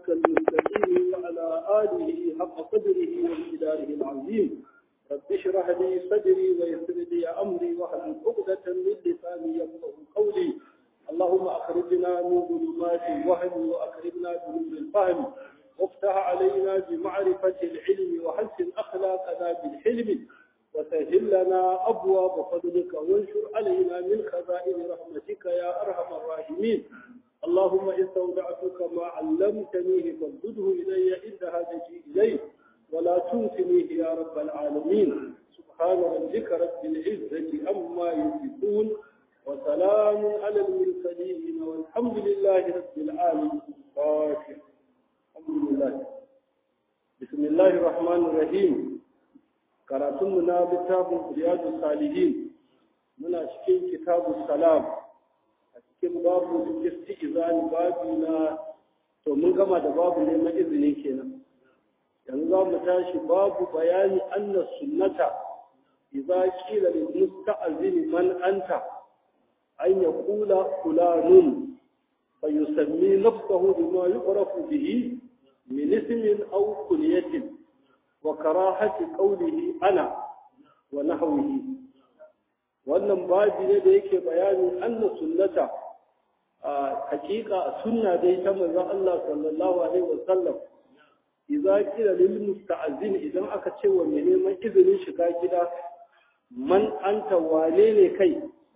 صراطك المستقيم وعلى آله حق قدره وامتداره العظيم رب اشرح لي صدري ويسر لي أمري واحلل عقدة من لساني يفقه قولي اللهم أخرجنا من ظلمات الوهم وأكرمنا بنور الفهم وافتح علينا بمعرفة العلم وحسن أخلاقنا بالحلم وسهل لنا أبواب فضلك وانشر علينا من خزائن رحمتك يا أرحم الراحمين اللهم إن استودعتك ما علمتنيه فردده إلي عند حاجتي إليه ولا تنسنيه يا رب العالمين سبحان ربك رب العزة أما يصفون وسلام على المرسلين والحمد لله رب العالمين فاتح الحمد لله بسم الله الرحمن الرحيم karatunmu na littafin riyadu salihin muna cikin kitabu salam a cikin babu isti'izani babu na to mun gama da babu neman izini kenan yanzu za mu tashi babu bayani anna sunnata idza qila lil musta'zin man anta an yaqula fulanun fayusammi nafsahu bima yu'rafu bihi min ismin aw kunyatin وكراهة قوله أنا ونحوه wannan babi ne da yake bayani anna sunnata a hakika sunna dai ta manzon Allah sallallahu alaihi wasallam idza qila lil musta'zin idan aka ce wa mai neman izinin shiga gida man anta wane ne kai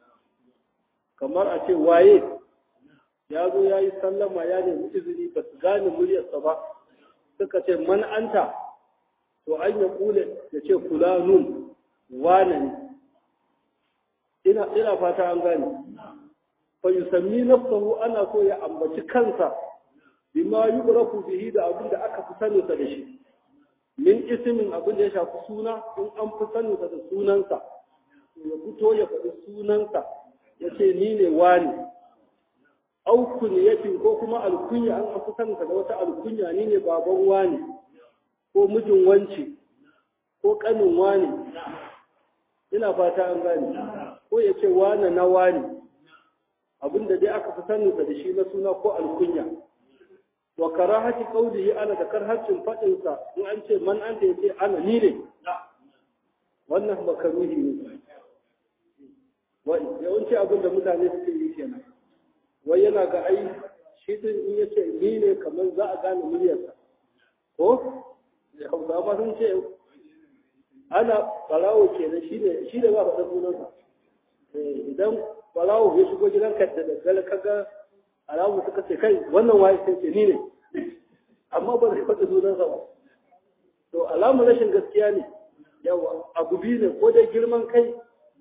kamar a ce waye ya zo ya yi sallama ya nemi izini ba su gane muryarsa ba suka ce man anta to an ya kule ya ce fulanun wane ne ina ina fata an gane fa yusammi nafsahu ana so ya ambaci kansa bima yuqrafu bihi da abin da aka fi sani da shi min ismin abin da ya shafi suna in an fi sani da sunansa ya fito ya faɗi sunansa ya ce ni ne wani au kunyatin ko kuma alkunya an fi sani da wata alkunya ni ne baban wani ko mijin wanci ko kanin wani ina fata an gane ko ya ce wane na wani abinda dai aka fi sanin da shi na suna ko alkunya wa karahati qawlihi ana da karhacin fadin sa in an ce man anta yace ana ni ne wannan makaruhi ne wai yawanci abin da mutane suke yi kenan wai yana ga ai shi din in yace ni ne kamar za a gane muryarsa ko hausawa sun ce ana balawo kenan shi ne shi da ba faɗa sunansa idan balawo ya shigo gidanka da daddare kaga alamu suka ce kai wannan waye sai ce ni ne amma ba zai faɗa sunansa ba to alamu rashin gaskiya ne yawa abu biyu ne ko dai girman kai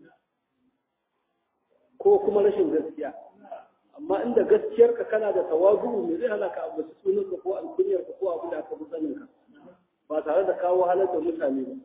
ko kuma rashin gaskiya amma inda gaskiyarka kana da tawazu me zai hana ka ambaci sunanka ko alkunyarka ko abu da aka fi saninka ba tare da kawo halar da mutane ba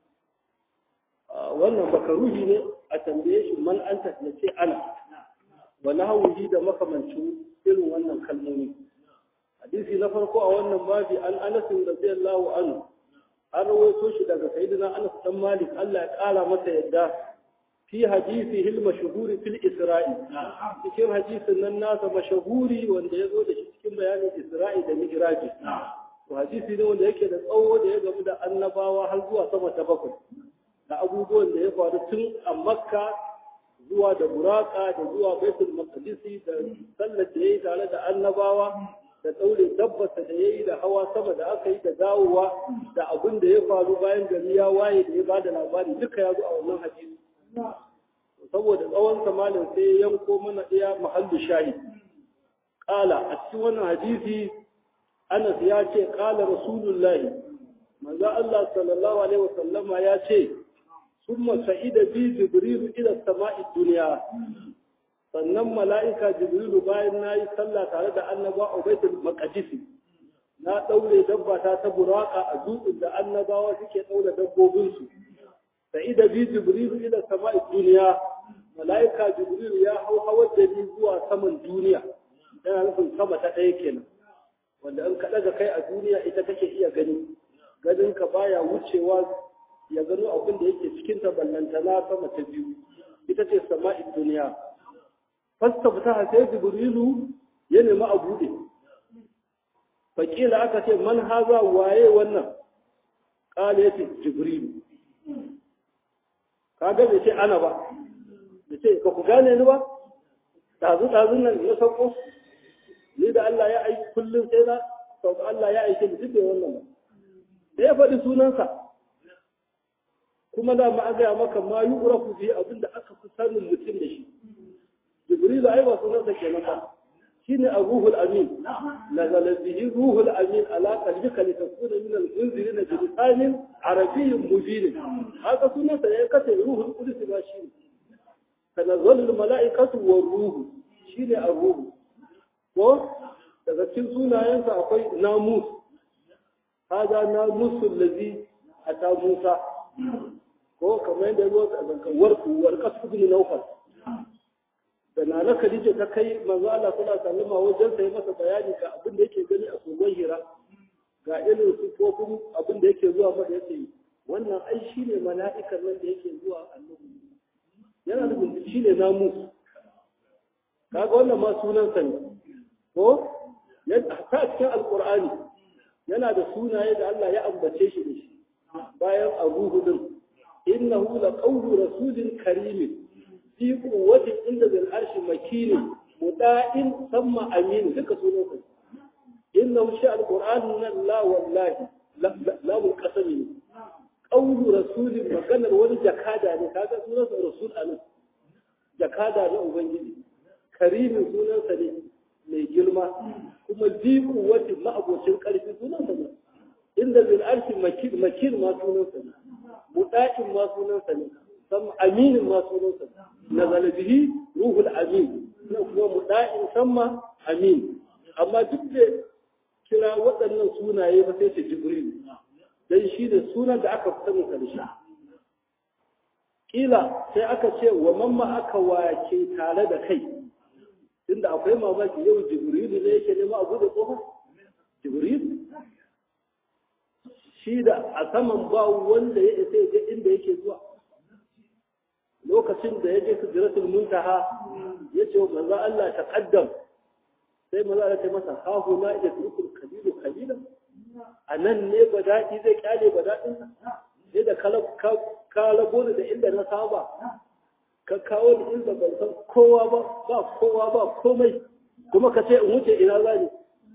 wannan makaruhi ne a tambaye shi man anta ya ce ana wa nahawuhi da makamancin irin wannan kalmomi hadisi na farko a wannan babi an anas radiyallahu anhu an rawaito shi daga sayyidina anas dan malik Allah ya kara masa yadda fi hadisi hil mashhuri fil isra'i cikin hadisin nan nasa mashahuri wanda ya zo da shi cikin bayanin isra'i da mi'raji to hadisi ne wanda yake da tsawo da ya gamu da annabawa har zuwa sama ta bakwai da abubuwan da ya faru tun a makka zuwa da buraka da zuwa baitul maqdisi da sallar da yayi tare da annabawa da daure tabbata da yayi da hawa sama da aka yi da dawowa da abin da ya faru bayan gari ya waye da ya bada labari duka ya zo a wannan hadisi saboda tsawon samalin sai ya yanko mana iya mahallu shahid qala a cikin wannan hadisi Anas ya ce ƙala Rasulullahi, manzo Allah sallallahu Alaihi wasallama ya ce, Summa sa'ida bi Jibrilu ila sama'i duniya, sannan mala'ika Jibrilu bayan na yi sallah tare da annaba a baitul maqdisi na ɗaure dabba ta ta buraka a dutsen da annabawa suke ɗaure dabbobinsu. Sa'ida bi Jibrilu ila sama'i duniya, mala'ika Jibrilu ya hau hawar da ni zuwa saman duniya, yana nufin sama ta ɗaya kenan. wanda in ka ɗaga kai a duniya ita kake iya gani ganin ka baya wucewa ya gano abin da yake cikin ta ballantana sama ta biyu ita ce sama'in duniya fasta fita sai jibrilu ya nemi a buɗe fakila aka ce man haza waye wannan kala yace jibrilu kaga bai ce ana ba bai ce ka ku gane ni ba dazu dazun nan ya sauko ni da Allah ya aiki kullum sai na sauka Allah ya aike ni duk wannan ba da ya faɗi sunansa kuma da ma an gaya maka ma yi urafu fi abin da aka fi sanin mutum da shi jibrilu ai ba sunansa kenan ba shine ar-ruhul amin nazala bihi ruhul amin ala qalbika litakuna min al-munzirin bi lisanin arabiyyin mubin haka sunansa ya kace ruhul qudus ba shi tanazzalu al-mala'ikatu war-ruhu shine ar-ruh ko daga cikin sunayensa akwai namus hada namusul ladhi ata musa ko kamar yadda ruwa a zankawar kuwar kasu bin naufal da na na Khadija ta kai manzo Allah sallallahu alaihi wasallam wajen sai masa bayani ga abin da yake gani a kogon Hira ga irin sufofin abin da yake zuwa masa yace wannan ai shine mala'ikan nan da yake zuwa annabi yana da bin shine namu kaga wannan ma sunan sa ne ko yadda ta cikin alqur'ani yana da sunaye da Allah ya ambace shi da shi bayan abuhu din innahu laqawlu rasulin karimin fi kuwatin inda zai arshi makini muda'in samma amin duka sunan sa inna shi alquran nan la wallahi la mun kasami ne qawlu rasulin maganar wani jakada ne kaga sunan sa rasul anan jakada na ubangiji karimin sunan sa ne mai girma kuma fi kuwatin ma'abocin karfi sunan sa ne inda zai arshi makin makin ma sunan sa ne muda'in ma sunan sa ne sam aminin ma sunansa nazala bihi ruhul amin na kuma muda'in samma amin amma duk da kira waɗannan sunaye ba sai ce jibril dan shi da sunan da aka fita mu karshe kila sai aka ce wa mamma aka wace tare da kai inda akwai mamaki yau jibril ne yake nema abu da tsohon jibril shi da a saman ba wanda ya isa ya ga inda yake zuwa lokacin da ya je sujratul muntaha ya ce manzo Allah ta kaddam sai manzo Allah ya masa ha huna ya turkul kabilu kabila anan ne badadi zai kyale badadin sa sai da kala ka labo da inda na saba ka kawo ni inda ban san kowa ba ba kowa ba komai kuma ka ce in wuce ina zani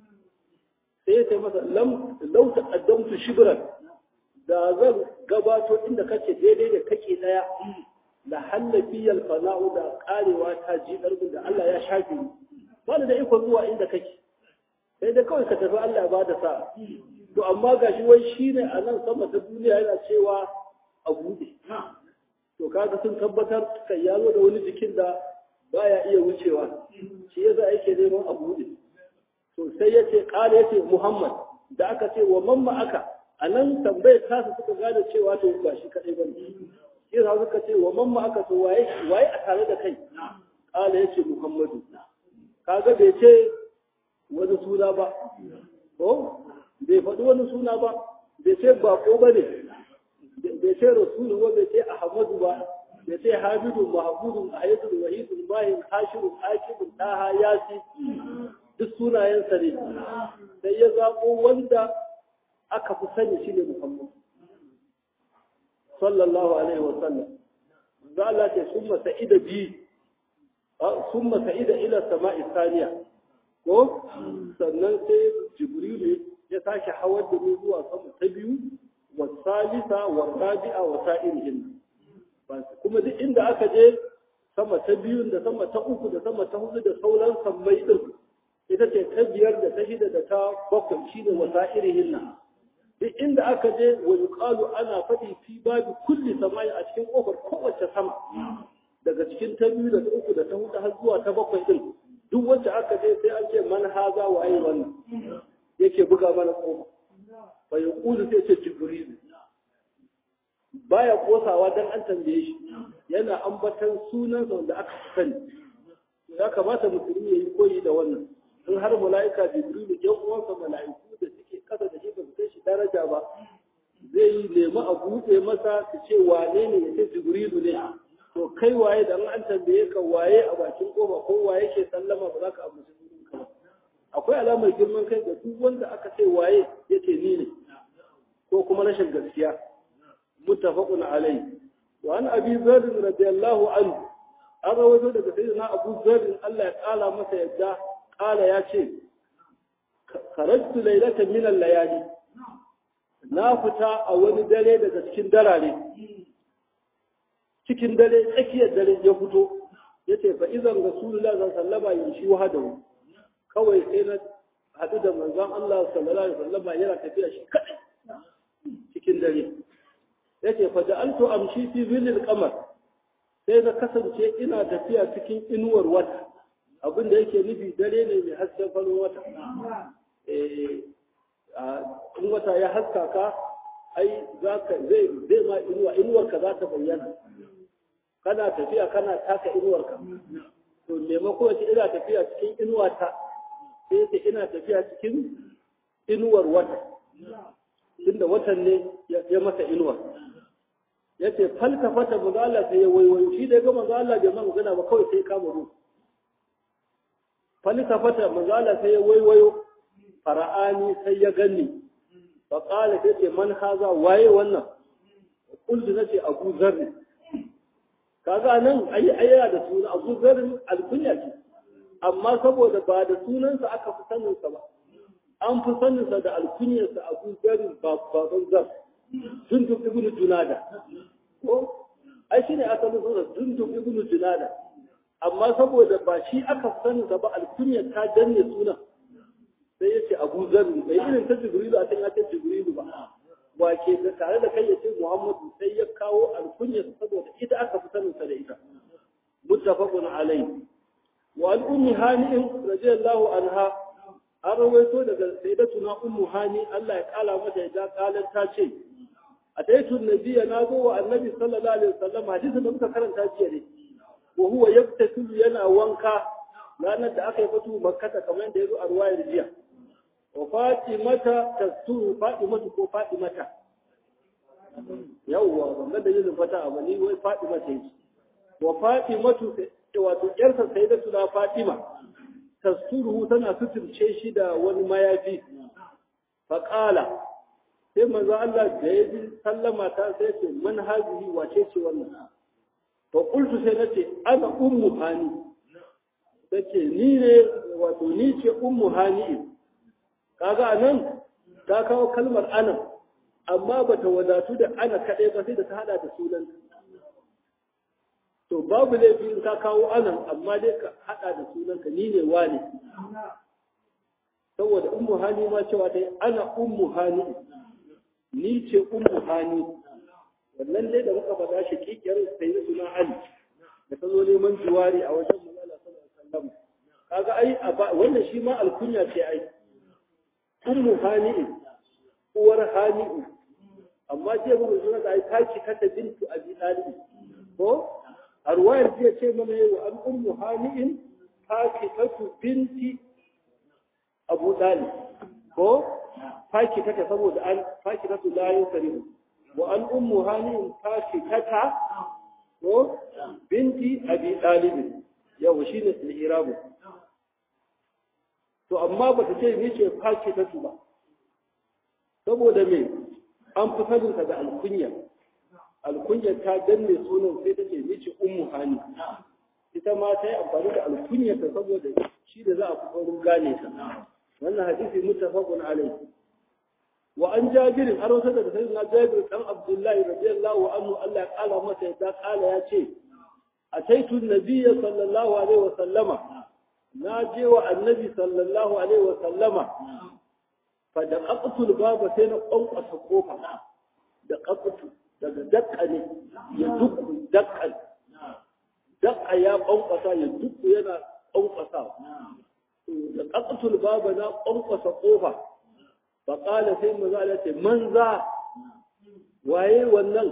sai ya ce masa lam law taqaddamtu shibran da zan gabato inda kake daidai da kake daya la hallafiyal fana'u da karewa ta ji darbin da Allah ya shafe ni ba da iko zuwa inda kake sai da kawai ka tafi Allah ya bada sa to amma gashi wai shine a nan sama ta duniya yana cewa a bude to kaga sun tabbatar kai ya zo da wani jikin da baya iya wucewa shi yasa yake neman a bude to sai yace kale yace Muhammad da aka ce wa mamma aka anan tambayar tasa suka gane cewa to ba shi kadai bane shi za suka ce wa mamma aka so waye waye a tare da kai kala yace muhammadu kaga bai ce wani suna ba ko bai faɗi wani suna ba bai ce bako ba ne bai ce rasulu ba bai ce ahmadu ba bai ce hamidu mahmudun ayyadun wahidun bahin hashirun akibun taha yasi duk sunayensa ne sai ya zaɓo wanda aka fi sani shi ne muhammadu sallallahu alaihi wa sallam za Allah ce summa sa'ida bi summa sa'ida ila sama'i thaniya ko sannan sai jibril ya sake hawar da mu zuwa sama ta biyu wa salisa wa rabi'a wa sa'irihin kuma duk inda aka je sama ta biyu da sama ta uku da sama ta hudu da sauran sammai din ita ce ta biyar da ta shida da ta bakwai shine wa sa'irihin duk inda aka je wa yuqalu ana faɗi fi babu kulli samai a cikin kofar kowace sama daga cikin ta biyu da ta uku da ta hudu har zuwa ta bakwai din duk wacce aka je sai an ce man haza wa ayi wannan yake buga mana kofa fa yaqulu sai ce jibril baya kosawa dan an tambaye shi yana ambatan sunan wanda aka sani ya kamata musulmi yayi koyi da wannan in har mala'ika jibril yan uwansa mala'iku da suke kasa da shi ba su kai shi daraja ba zai yi nemi a buɗe masa su ce wane ne ya ce jibrilu ne to kai waye da an tambaye ka waye a bakin kofa ko waye ke sallama ba za ka ambaci sunan ka ba akwai alamar girman kai ga duk wanda aka ce waye yace ni ne ko kuma rashin gaskiya muttafaqun alayhi wa an abi dharr radiyallahu anhu an rawaito daga sayyidina abu dharr Allah ya kala masa yadda kala ya ce kharajtu laylatan min al-layali na fita a wani dare daga cikin darare cikin dare tsakiyar dare ya fito yace fa idan rasulullah sallallahu alaihi wasallam yamshi wahdahu kawai sai na haɗu da manzon Allah sallallahu alaihi wasallam yana tafiya shi kadai cikin dare yace fa ja'altu amshi fi zillil qamar sai na kasance ina tafiya cikin inuwar wata abin da yake nufi dare ne mai hasken farin wata eh in wata ya haska ka ai zaka zai zai ma inuwa inuwar ka za ta bayyana kana tafiya kana taka inuwar ka to maimako ce ina tafiya cikin inuwa ta sai ce ina tafiya cikin inuwar wata inda watan ne ya masa inuwa ya ce falka fata maza Allah sai ya waiwayo shi da ya ga maza Allah bai ma magana ba kawai sai kama ruwa falka fata maza Allah sai ya waiwayo fara'ani sai ya ganni fa qala sai ce man haza waye wannan kullu nace abu zarri kaga nan ayi ayyana da suna abu zarri alkunya ce amma saboda ba da sunansa aka fi saninsa ba an fi saninsa da alkunyarsa abu zarri baban zar dundun ibnu junada ko ai shine asalin sunan dundun ibnu junada amma saboda ba shi aka fi saninsa ba alkunyar ta danne sunan sai ya ce abu zarri bai irin ta jibrilu a can ya ce jibrilu ba wa ke da tare da kai ya ce muhammadu sai ya kawo alkunyarsa saboda ita aka fi saninsa da ita muttafaqun alayhi wa an ummi hani'in radiyallahu anha an rawaito daga sayyidatuna ummu hani Allah ya kala mata ya kalan ta ce ataitu nabiyya na zo wa annabi sallallahu alaihi wasallam hadisin da muka karanta jiya ne wa huwa yaktasilu yana wanka ranar da aka yi fatu makkata kamar yadda yazo a ruwayar jiya wa fatimata tasturu fatimatu ko fatimata yawwa ban da yin fata a bani wai fatimata yake wa fatimatu wato yarsa sayyidatuna fatima tasturuhu tana suturce shi da wani mayafi faƙala sai manzo Allah da ya ji sallama ta sai ce man hazihi wace ce wannan fa qultu sai nace ana ummu hani tace ni ne wato ni ce ummu hani kaga anan ta kawo kalmar ana amma bata wadatu da ana kadai ba sai da ta hada da sunan to babu laifi in ka kawo anan amma dai ka hada da sunanka ni ne wani saboda ummu hani ma cewa ta ana ummu hani ni ce ummu hani wannan dai da muka faɗa shi kikiyar sai da suna ali da ta zo neman juwari a wajen manzala sallallahu alaihi wasallam kaga ai wannan shi ma alkunya ce ai ummu hani uwar hani amma ce mu suna da ai taki kata bintu abi talib ko a ruwayar jiya ce mana yau an ummu hani'in fakitatu binti abu dalib ko fakitata saboda an fakitatu la yusrihu wa an ummu hani'in fakitata ko binti abi dalib yau shine al-irabu to amma bata ce ni ce fakitatu ba saboda me an fi saninka da alkunya alkunyar ta danne sunan sai ta ce mice ummu hani ita ma ta yi amfani da alkunyar ta saboda shi da za a fi saurin gane ta wannan hadisi muttafaqun alayhi wa an jabir har wata daga sayyidina jabir dan abdullahi radiyallahu anhu Allah ya kala masa ya kala ya ce ataitu nabiyya sallallahu alaihi wa sallama na je wa annabi sallallahu alaihi wa sallama fa da qaqtul baba sai na kwankwasa kofa da qaqtu daga dakka ne ya dukku dakkan dakka ya kwankwasa ya dukku yana kwankwasa da qaqtul baba na kwankwasa kofa fa qala sai manzo Allah ce man za waye wannan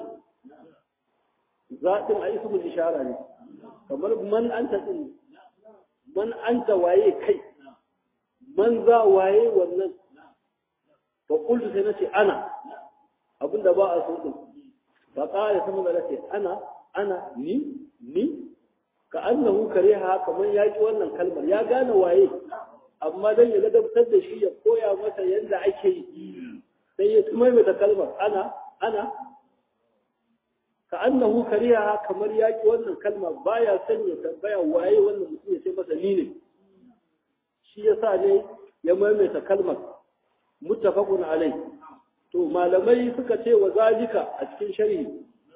zaɗin a ismul ishara ne kamar man anta din man anta waye kai man za waye wannan fa qultu sai nace ana abinda ba a so din fa qala sai manzo ce ana ana ni ni ka annahu kariha kamar ya ki wannan kalmar ya gane waye amma dan ya ladabtar da shi ya koya masa yadda ake yi sai ya maimaita kalmar ana ana ka annahu kariya kamar yaki wannan kalma baya son ya tambaya waye wannan mutum ya ce masa ni ne shi yasa ne ya maimaita kalmar muttafaqun alai to malamai suka ce wa zalika a cikin sharhi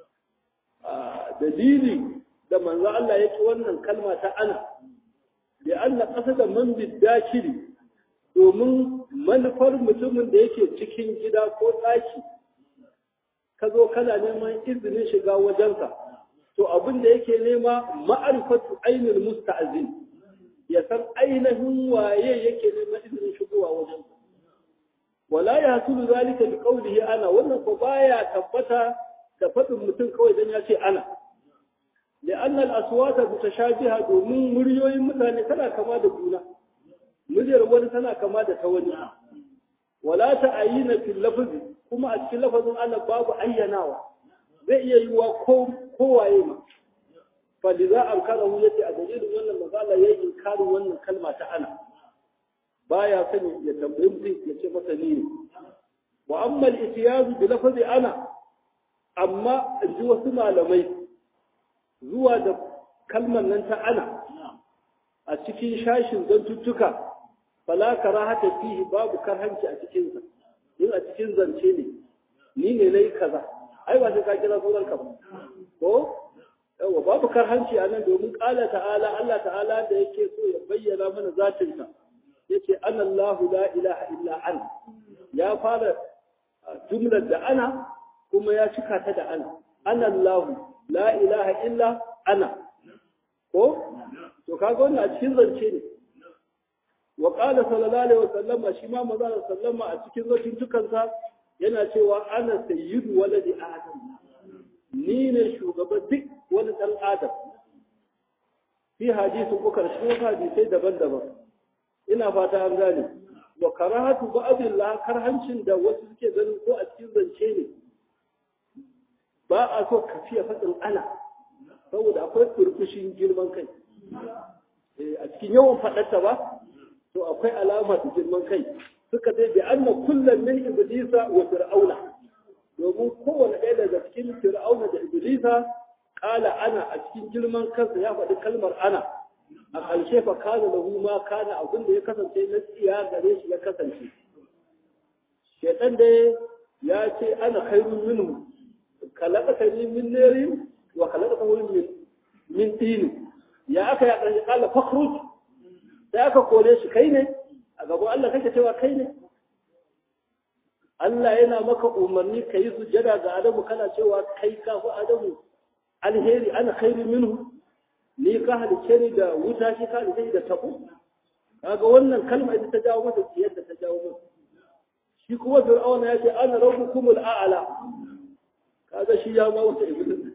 dalili da manzo Allah ya ci wannan kalma ta ana da anna qasada man bidakiri domin manufar mutumin da yake cikin gida ko ɗaki ka zo kana neman izinin shiga wajensa to abin da yake nema ma'arifatu ainul musta'zin ya san ainihin waye yake neman izinin shigowa wajensa wala ya hasulu zalika bi qawlihi ana wannan ko baya tabbata da faɗin mutum kawai dan ya ce ana لأن الأصوات متشابهة domin muryoyin mutane tana kama da juna muryar wani tana kama da ta wani wala ta'ayina fil lafzi kuma a cikin lafazin Allah babu ayyanawa zai iya yiwa ko kowaye ma fa liza ankarahu yace a dalilin wannan magana yayi inkarin wannan kalma ta ana baya sani ya tambayi mutum ya ce masa ni ne wa amma al-ityaz bi lafzi ana amma in ji wasu malamai zuwa da kalmar nan ta ana a cikin shashin zantuttuka fala karahata fihi babu karhanci a cikin sa in a cikin zance ne ni ne nayi kaza ai ba sai ka kira sunan ka ba ko yawa babu karhanci a nan domin qala ta'ala Allah ta'ala da yake so ya bayyana mana zatin sa yace ana Allahu la ilaha illa ana ya fara jumlar da ana kuma ya cika ta da ana ana Allahu la ilaha illa ana ko to kaga wannan a cikin zance ne wa qala sallallahu alaihi wasallam shi ma manzo sallama a cikin zancin dukansa yana cewa ana sayyidu waladi adam ni ne shugaban duk wani dan adam fi hadisi ko karshen hadisai daban-daban ina fata an gane wa karahatu ba'dillah karhancin da wasu suke ganin ko a cikin zance ne ba a so ka fiye faɗin ana saboda akwai kurkushin girman kai a cikin yawan faɗarta ba to akwai alama da girman kai suka dai bi anna kullum min iblisa wa fir'auna domin kowane ɗaya daga cikin fir'auna da iblisa kala ana a cikin girman kansa ya faɗi kalmar ana a ƙarshe fa kana lahu ma kana abin da ya kasance na tsiya gare shi ya kasance shaitan dai ya ce ana khairun minhu khalaqatani min narin wa khalaqatahu min min tin ya aka ya dan kala fakhruj sai aka kore shi kai ne a gaban Allah kake cewa kai ne Allah yana maka umarni ka yi sujada ga Adamu kana cewa kai ka fi Adamu alheri ana khairu minhu ni ka halice ni da wuta shi ka halice ni da tabo kaga wannan kalma ita ta jawo masa tsiyar da ta jawo masa shi kuma fir'auna ya ce ana rabbukumul a'la kaga shi ya ma wata iblis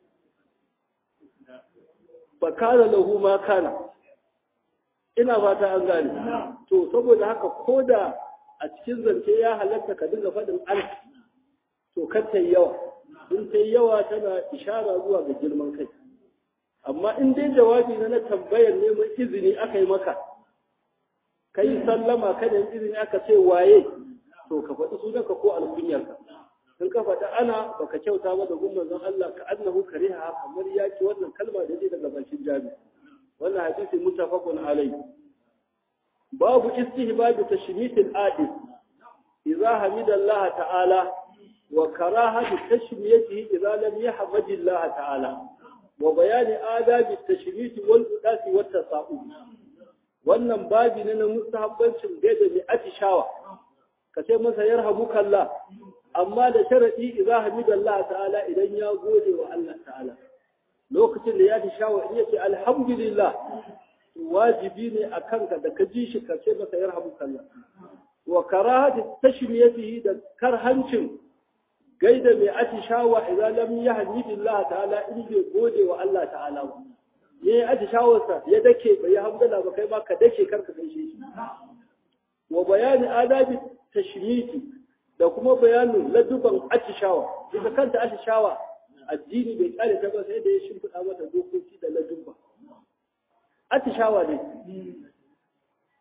fa kana lahu ma kana ina fata an gane to saboda haka koda a cikin zance ya halatta ka dinga faɗin an to kar ta yawa in ta yawa tana ishara zuwa ga girman kai amma in dai jawabi na na tambayar neman izini aka yi maka kai sallama kada izini aka ce waye to ka faɗi sunanka ko alkunyarka in ka faɗi ana baka kyauta ba da gumman zan Allah ka annahu kariha kamar yaki wannan kalma da zai daga bakin jami wannan hadisi muttafaqun alai babu istihbab tashmit al-adi idza hamida Allah ta'ala wa karaha tashmiyatihi idza lam yahmad Allah ta'ala wa bayani adabi tashmit wal udasi wat tasa'ub wannan babi ne na mustahabbancin gaida mai atishawa ka ce masa yarhamuka Allah amma da sharadi idza hamida Allah ta'ala idan ya gode wa Allah ta'ala lokacin da ya fi shawa in yace alhamdulillah wajibi ne a kanka da ka ji shi ka ce masa yarhamuka Allah wa karahati tashmiyatihi da karhancin gaida mai atishawa idan lam yahmidi Allah ta'ala in bai gode wa Allah ta'ala ba yayi atishawarsa ya dake bai hamdala ba kai ma ka dake karka gaishe shi wa bayani adabi tashmiti da kuma bayanin laduban atishawa ita kanta atishawa addini bai kare ta ba sai da ya shimfiɗa mata dokoki da ladubba atishawa ne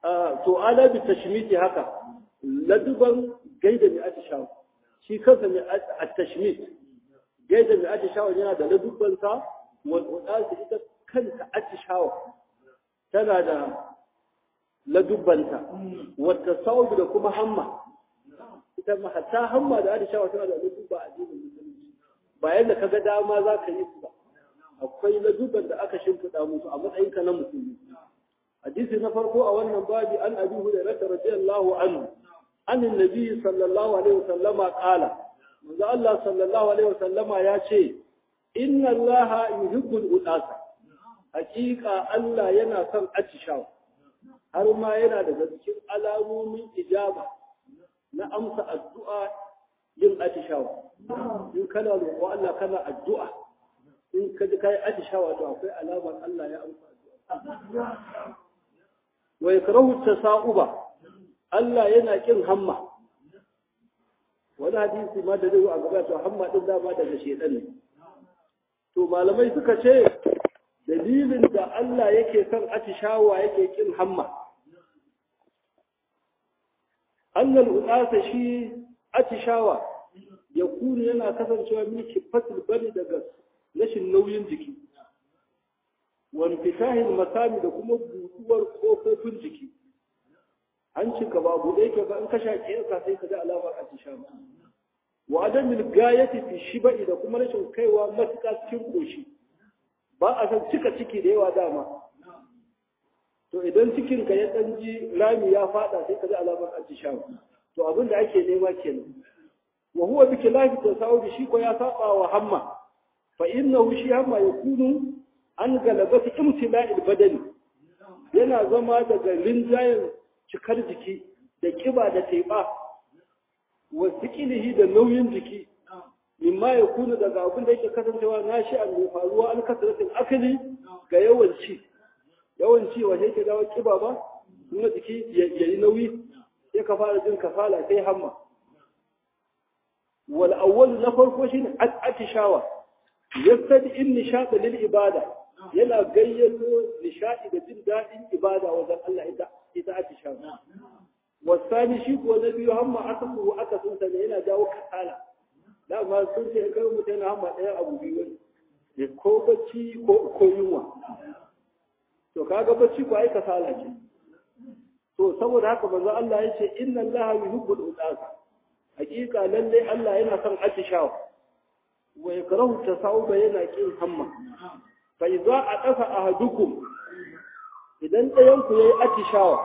to ala bi tashmiti haka laduban gaida mai atishawa shi kansa mai at-tashmit gaida mai atishawa yana da ladubban sa wal ita kanta atishawa tana da ladubbanta wata saubi da kuma hamma ita ma hatta hamma da atishawa tana da ladubba a addinin musulunci ba yadda ka ga dama za ka yi su ba akwai ladubban da aka shimfiɗa musu a matsayinka na musulmi hadisi na farko a wannan babi an abi hurairah radiyallahu anhu an annabi sallallahu alaihi wasallama qala manzo Allah sallallahu alaihi wasallama ya ce inna Allah yuhibbul udasa hakika Allah yana son atishawa har ma yana daga cikin alamomin ijaba na amsa addu'a yin atishawa in kana roƙo Allah kana addu'a in ka ji kai atishawa to akwai alamar Allah ya amsa addu'a wa yakrahu tasauba Allah yana kin hamma wani hadisi ma da zai a gaba to hamma din dama daga shedan ne to malamai suka ce dalilin da Allah yake son atishawa yake kin hamma annal udasa shi atishawa ya kunu yana kasancewa min kifatul bari daga rashin nauyin jiki wani fitahin masami da kuma buɗuwar ƙofofin jiki hancin ka ba buɗe yake ba in ka shaƙi yanka sai ka ga alamar atishawa wa adamin gayati fi shiba'i da kuma rashin kaiwa matuƙa cikin ƙoshi ba a san cika ciki da yawa dama to idan cikin ka ya ɗan ji rami ya faɗa sai ka ji alamar atishawa to abin da ake nema kenan wa huwa bi khilafi tasawuf shi ko ya saba wa hamma fa innahu shi hamma yakunu an galabati imtila'il badani yana zama daga rinjayen cikar jiki da kiba da teba wa sikilihi da nauyin jiki mimma ya kuna daga abin da yake kasancewa na shi an mai faruwa an kasaratin akali ga yawan ci yawan ci wa yake dawo kiba ba kuma jiki ya yi nauyi sai ka fara jin kasala sai hamma wal awwal na farko shine atishawa yastadi in nishada lil ibada yana gayyato nishadi da jin dadin ibada wajen Allah ita ita atishawa wasani shi ko na biyu hamma aka su aka sun sa yana jawo kasala da ma sun ce kai mutum yana hamma ɗaya abu biyu ne ko bacci ko ko yunwa to kaga bacci ko ai kasala ce to saboda haka manzo Allah ya ce inna Allah yuhibbul udasa hakika lalle Allah yana son atishawa wa yakrahu tasawuba yana kin hamma fa idza adafa ahadukum idan ɗayan ku yayi atishawa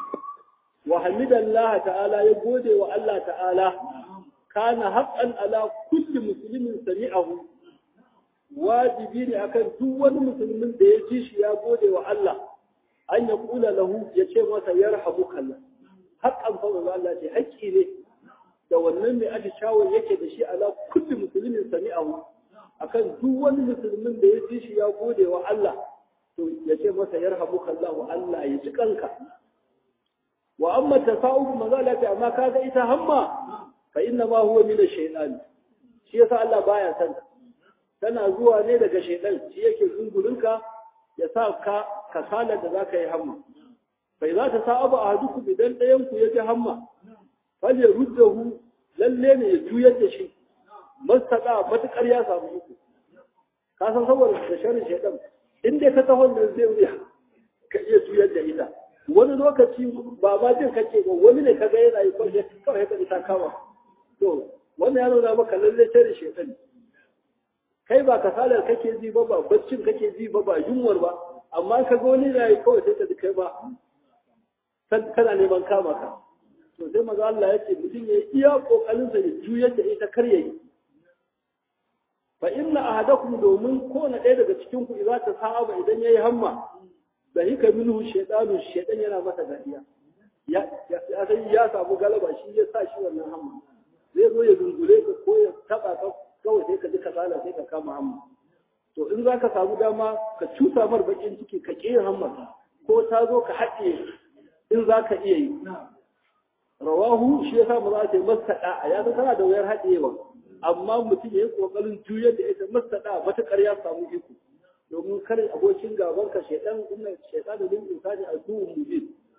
wa hamidallah ta'ala ya gode wa Allah ta'ala kana haqqan ala kulli muslimin sami'ahu wajibi ne akan duk wani musulmin da ya ji shi ya gode wa Allah an ya kula lahu ya ce masa yarhamuka Allah haqqan fa Allah ce haƙƙi ne da wannan mai atishawa yake da shi ala kulli musulmin sami'ahu akan duk wani musulmin da ya ji shi ya gode wa Allah to ya ce masa yarhamuka Allah Allah ya ji kanka wa amma tasawuf mazalati amma kaga ita hamma fa inna ma huwa min ash-shaytan shi yasa Allah baya san tana zuwa ne daga shaytan shi yake zungurinka ya sa ka kasalar da zaka yi hamma fa idza tasaba ahadukum idan dayan ku yaji hamma fal yaruddahu lalle ne ya juyar da shi mastaka matukar ya samu uku ka san saboda da sharrin shaytan inda ka taho da zai wuya ka iya juyar da ita wani lokaci ba ma jin kake ba wani ne kaga yana yi kwalle kawai ka ta kama to wannan ya nuna maka lalle sharrin shaytan kai ba kasalar kake ji ba ba baccin kake ji ba ba yunwar ba amma ka ga wani na yi kawai sai ka ji kai ba kana neman kama ka to sai maza Allah ya ce mutum ya iya kokarin sa ya juyar da ita kar yayi fa inna ahadakum domin ko na ɗaya daga cikin ku idza ta sa'aba idan yayi hamma da hika minhu shaytanu shaytan yana masa dariya ya ya sai ya samu galaba shi ya sa shi wannan hamma zai zo ya dungule ka ko ya taba ka kawai sai ka ji kasala sai ka kama hamma to in za ka samu dama ka cusa mar bakin ciki ka ƙi hamma ko ta zo ka haɗe in za ka iya yi rawahu shi yasa ba za ta yi mastaɗa a ya tana da wayar haɗewa amma mutum ya yi ƙoƙarin juyar da ita mastaɗa matuƙar ya samu iko domin kare abokin gaban ka shaidan inna shaidan lil insani aduwwun mubin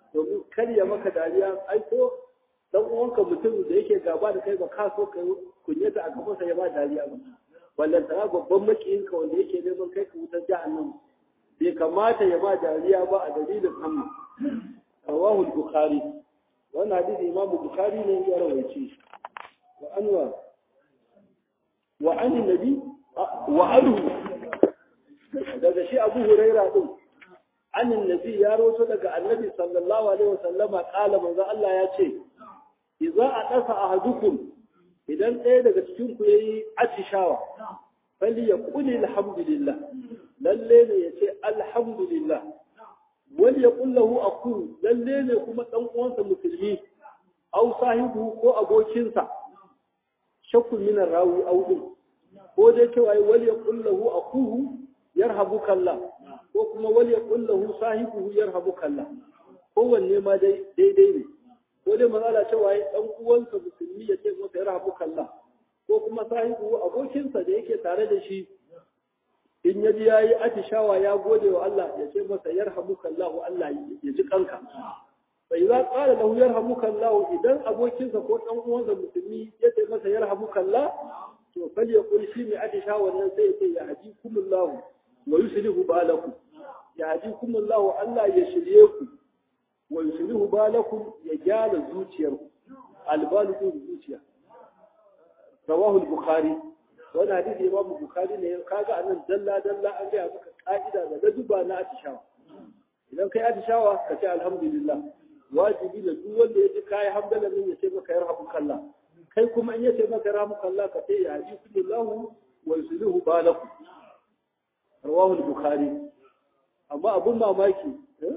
domin kar ya maka dariya ai ko dan uwanka mutum da yake gaba da kai ba ka so kai kunyata a gabansa ya ba dariya ba wallan tara babban makiyinka wanda yake neman kai ka wutar jahannam bai kamata ya ba dariya ba a dalilin hamma rawahu al-bukhari wannan hadisi imamu bukhari ne ya rawaice wa anwa wa an nabi wa anhu daga shi abu huraira din an nabi ya rawaito daga annabi sallallahu alaihi wasallama kala manzo Allah ya ce idza adasa ahadukum idan ɗaya daga cikin ku yayi atishawa fali ya kuli alhamdulillah lalle ne ya ce alhamdulillah wani ya kullahu aku lalle ne kuma dan uwansa musulmi au sahibu ko abokinsa shakku min rawi au din ko dai cewa wali ya kullahu akuhu yarhabuka Allah ko kuma wali ya kullahu sahibu yarhabuka Allah kowanne ma dai daidai ne ko dai mazala cewa dan uwansa musulmi ya ce masa yarhabuka Allah ko kuma sahibu abokinsa da yake tare da shi in ya ji yayi atishawa ya gode wa Allah ya ce masa yarhamuka Allah Allah ya ji kanka fa idza qala lahu yarhamuka Allah idan abokinsa ko dan uwansa musulmi ya ce masa yarhamuka Allah to fal yaqul shi mai atishawa nan sai ya ce ya hadikumullahu wa yuslihu balakum ya hadikumullahu Allah ya shirye ku wa yuslihu balakum ya gyara zuciyarku albalu zuciya rawahu al-bukhari wani hadisi imam bukhari ne kaga anan dalla dalla an gaya maka ka'ida da laduba na atishawa idan kai atishawa ka ce alhamdulillah wajibi da duk wanda ya ji kai hamdala min ya ce maka yarhamukallah kai kuma in ya ce maka yarhamukallah ka ce ya haji kullahu wa yuslihu balakum rawahu al-bukhari amma abun mamaki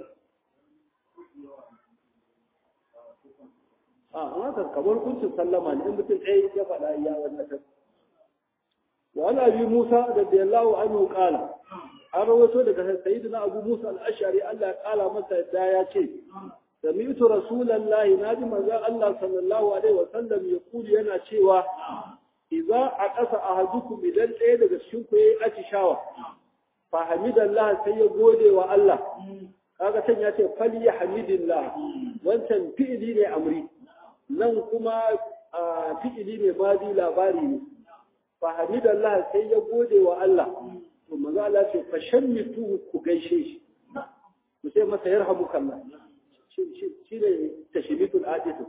a haka kamar kuncin sallama ne in mutum ɗaya ya faɗa ya wannan وعن أبي موسى رضي الله عنه قال an rawaito daga sayyidina Abu Musa al-Ash'ari Allah ya kala masa da ya ce sami'tu rasulullahi naji manzon Allah sallallahu alaihi wa sallam ya kuli yana cewa idza aqasa ahadukum idan ɗaya daga cikin ku yayi atishawa fa hamidallah sai ya gode wa Allah kaga san ya ce fal yahmidillah wancan fi'ili ne amri nan kuma fi'ili ne madi labari ne fahimidallah sai ya gode wa Allah to maza Allah ce fa shammitu ku gaishe shi ku sai masa yarhamukallah shi ne tashmitul adisu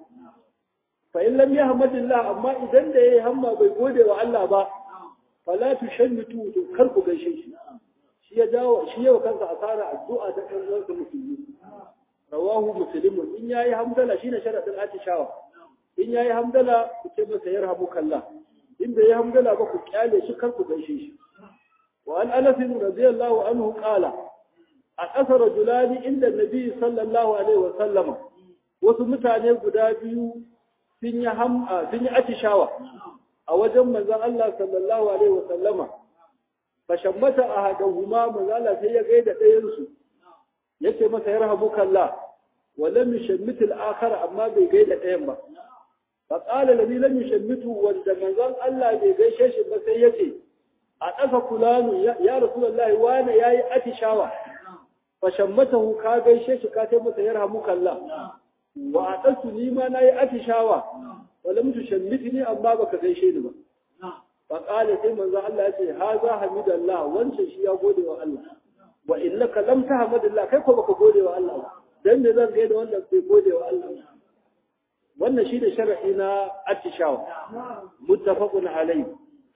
fa in lam yahmadillah amma idan da yayi hamma bai gode wa Allah ba fala tushammitu to kar ku gaishe shi shi ya jawo shi yau kansa asara addu'a ta kan uwansa musulmi rawahu muslimun in yayi hamdala shine sharadin atishawa in yayi hamdala ku ce masa yarhamukallah in bai yi hamdala ba ku kyale shi kar ku gaishe shi wa an anas radiyallahu anhu qala a ƙasa rajulani inda nabi sallallahu alaihi wa sallama wasu mutane guda biyu sun yi ham sun yi atishawa a wajen manzon Allah sallallahu alaihi wa sallama fa shammata ahadahuma manzon Allah sai ya gaida ɗayan su yace masa yarhamukallah wa lam yushammit al-akhar amma bai gaida ɗayan ba فقال الذي لم يشمته وند منزل الله bai gaishe shi ba sai yace a ƙasa fulanu ya rasulullahi wani yayi atishawa fa shammatahu ka gaishe shi ka tai masa yarhamuka Allah wa aqasu ni ma nayi atishawa wa lam tushammitni amma baka gaishe ni ba fa qala sai manzo Allah yace haza hamidallah wancan shi ya gode wa Allah wa innaka lam tahmadillah kai ko baka gode wa Allah ba dan ne zan gaida wanda bai gode wa Allah ba wannan shi da shara'i na attishawa muttafaqun alayhi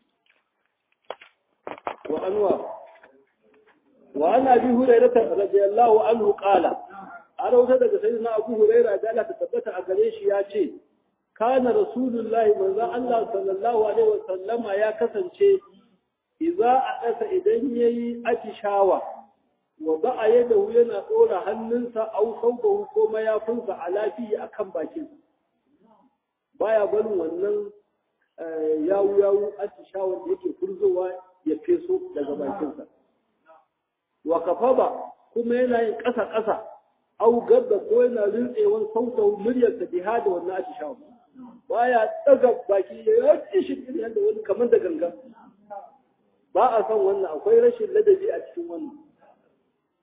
wa anwa wa an abi hurairah radiyallahu anhu qala an rawata daga sayyidina abu hurairah da Allah ta tabbata a gare shi ya ce kana rasulullahi manzo Allah sallallahu alaihi wa sallama ya kasance idza adasa idan yayi attishawa wa ba'a yadahu yana dora hannunsa au saubahu ko mayafinsa a lafiya akan bakinsa baya barin wannan yawu yawu atishawar da yake furzowa ya feso daga bakinsa wa kafaba kuma yana yin ƙasa ƙasa au gabda ko yana rintsewan sautau muryarsa biha da wannan atishawar baya daga baki ya yi shi yadda wani kamar da ganga ba a son wannan akwai rashin ladabi a cikin wannan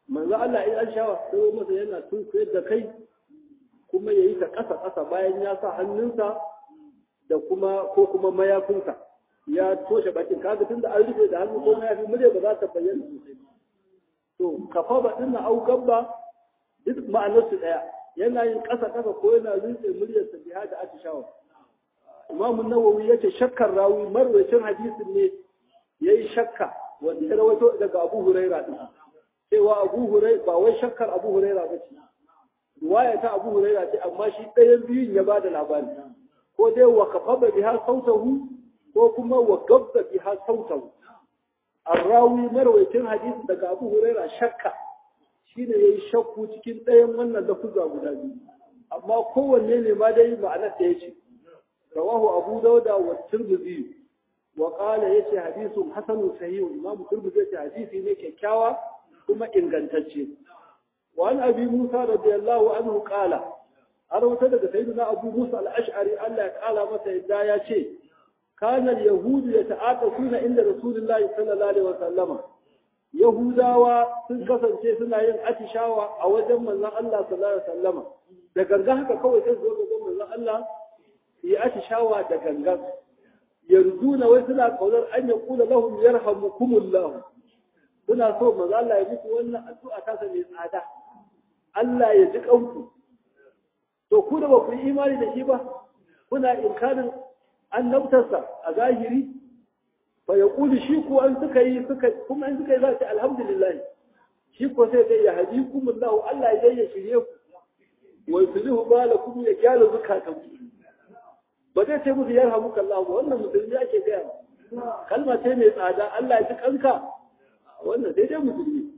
manzo Allah in an shawa sai masa yana tunkuyar da kai kuma yayi ta ƙasa ƙasa bayan ya sa hannunsa da kuma ko kuma mayafinsa ya toshe bakin kaga tunda an rufe da hannu ko mayafi murya ba za ta bayyana sosai to kafa ba din na aukan ba duk ma'anar su daya yana yin ƙasa ƙasa ko yana rinse muryar sa biha da atishawa Imam Nawawi yace shakkar rawi marwayacin hadisin ne yayi shakka wanda ya rawaito daga Abu Huraira din cewa Abu Huraira ba wai shakkar Abu Huraira ba ce riwaya ta Abu Huraira ce amma shi ɗayan biyun ya bada labari ko dai wa kafaba biha sautahu ko kuma wa gabba biha sautahu arrawi marwayacin hadisi daga Abu Huraira shakka shine yayi shakku cikin ɗayan wannan lafuza guda biyu amma kowanne ne ma dai ma'anar da yace rawahu Abu Dauda wa Tirmidhi wa qala yace hadithun hasanun sahih Imam Tirmidhi yace hadisi ne kyakkyawa kuma ingantacce wa an abi Musa radiyallahu anhu qala har wata daga sayyidina Abu Musa al-Ash'ari Allah ya kala masa yadda ya ce kana al-yahudu yata'aqafuna inda Rasulullahi sallallahu alaihi wasallama Yahudawa sun kasance suna yin atishawa a wajen manzon Allah sallallahu alaihi wasallama da ganga haka kawai sai zo ga manzon Allah yi atishawa da gangan yarduna wai suna kaunar an ya kula lahum yarhamukumullah suna so manzo Allah ya muku wannan addu'a ta sa mai tsada Allah ya ji kanku to ku da ba ku yi imani da shi ba kuna inkarin annabtarsa a zahiri fa ya kuli shi ko an suka yi suka kuma an suka yi za ta alhamdulillah shi ko sai dai ya hadikumullah Allah ya ya shirye ku wa yuslihu balakum ya kyala zukatanku ba zai ce musu yar hamuka Allah ba wannan musulmi ake gaya kalma ce mai tsada Allah ya ji kanka wannan sai dai musulmi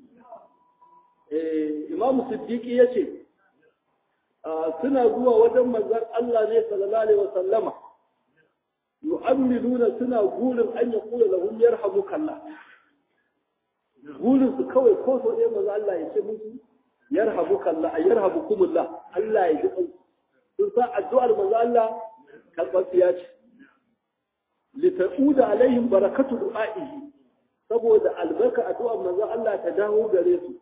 eh Imam Siddiqi yace suna zuwa wajen manzon Allah ne sallallahu alaihi wasallama yu'ammiluna suna gurin an ya kula lahum yarhamuka Allah gurin su kawai ko so ɗaya manzon Allah ya ce musu yarhamuka Allah yarhamukumullah Allah ya ji kanku sun sa addu'ar manzon Allah karɓaɓɓiya ce lita'uda alaihim barakatu du'a'ihi saboda albarka addu'ar manzo Allah ta dawo gare su